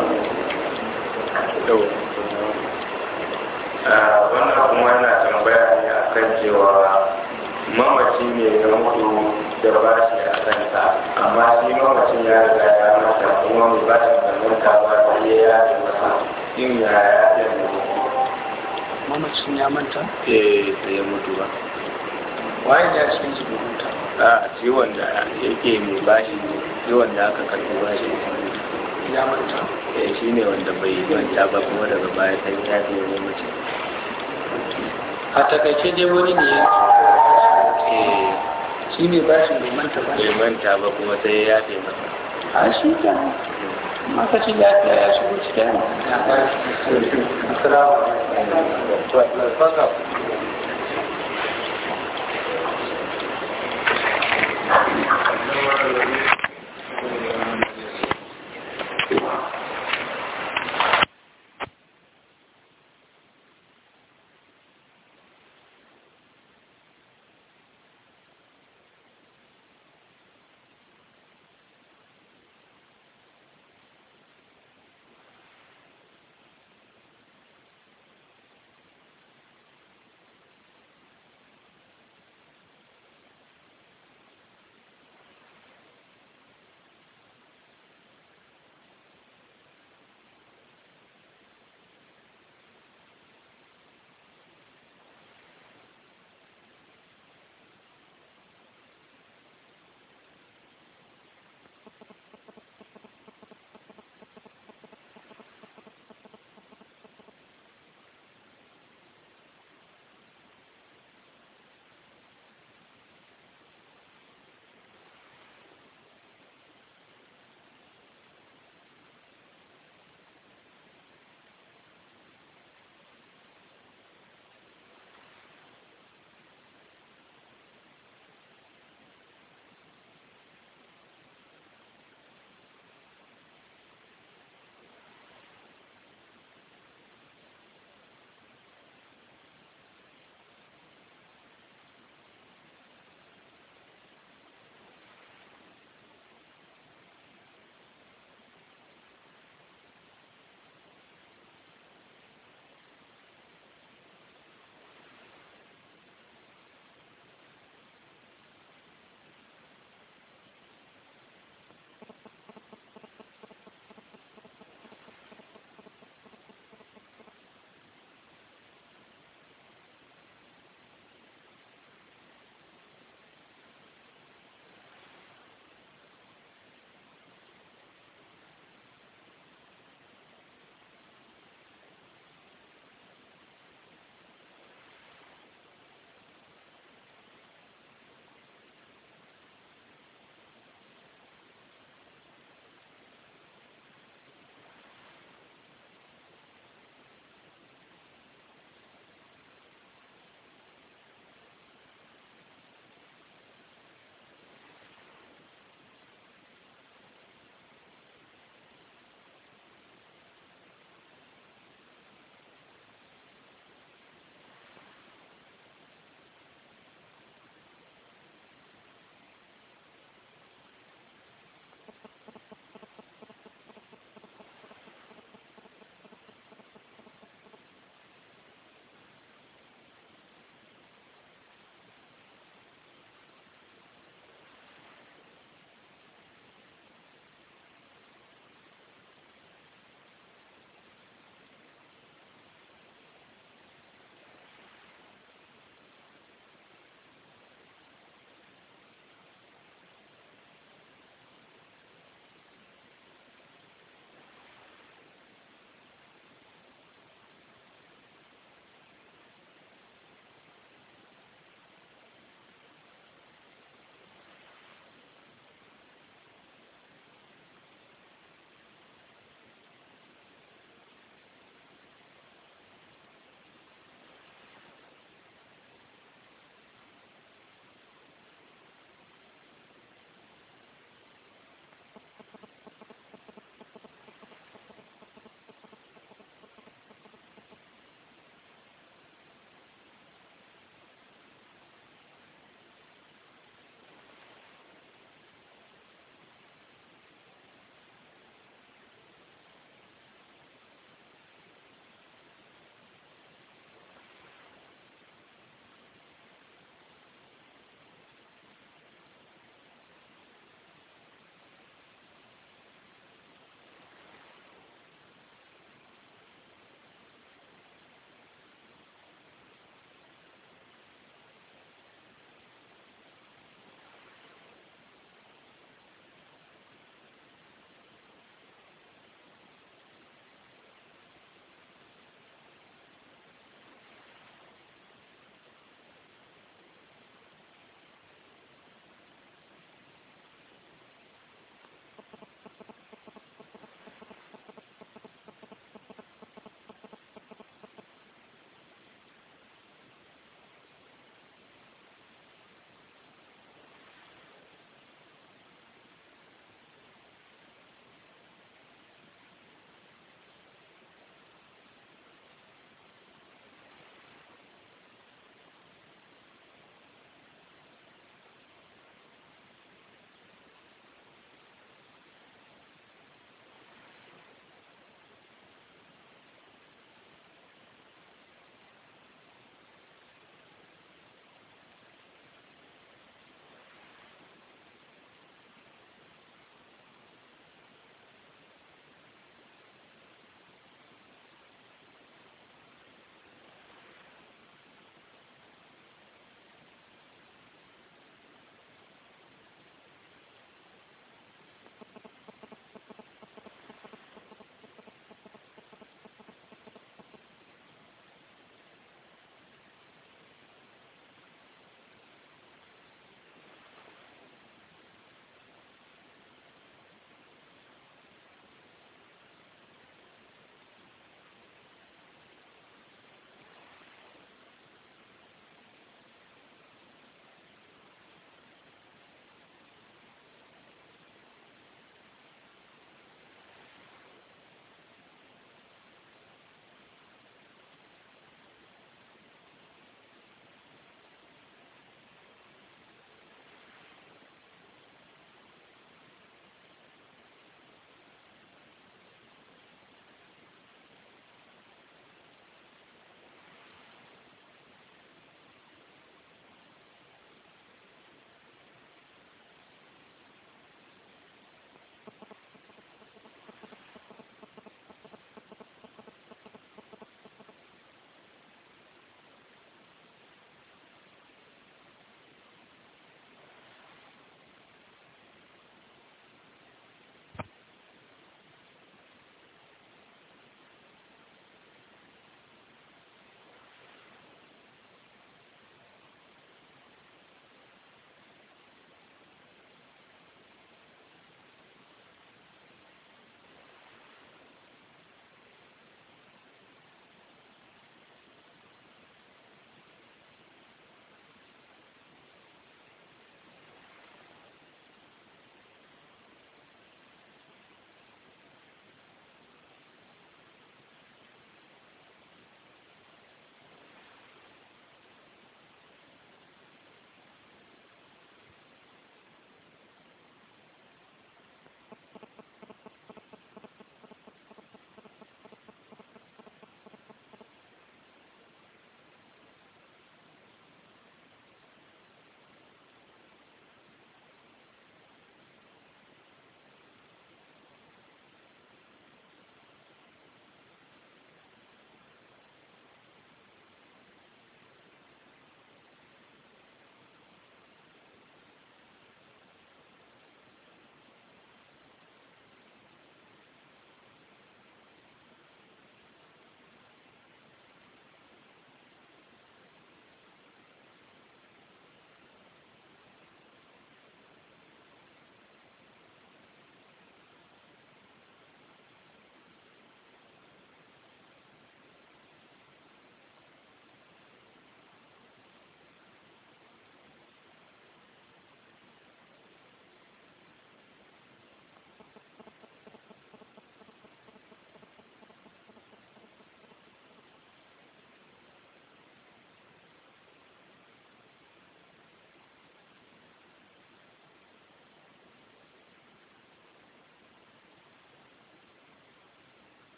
wannan kuma yana tambaya ne a kan cewa mamaci ne ya mutu da ba shi a kanta amma shi mamacin ya riga ya mata kuma mai ba shi da manta ba sai ya yaje masa in ya yaje ne mamacin ya manta eh sai ya mutu ba waye ya cikin su bai manta a ciwon da yake mai bashi ne ciwon da aka karbi bashi ya manta eh shi ne wanda bai manta ba kuma daga baya sai ya yaje mamacin a takaice dai wani ne ya eh shi ne bashin bai manta ba bai manta ba kuma sai ya yaje masa a shi ke maka ci lafiya ya shigo cikin assalamu alaikum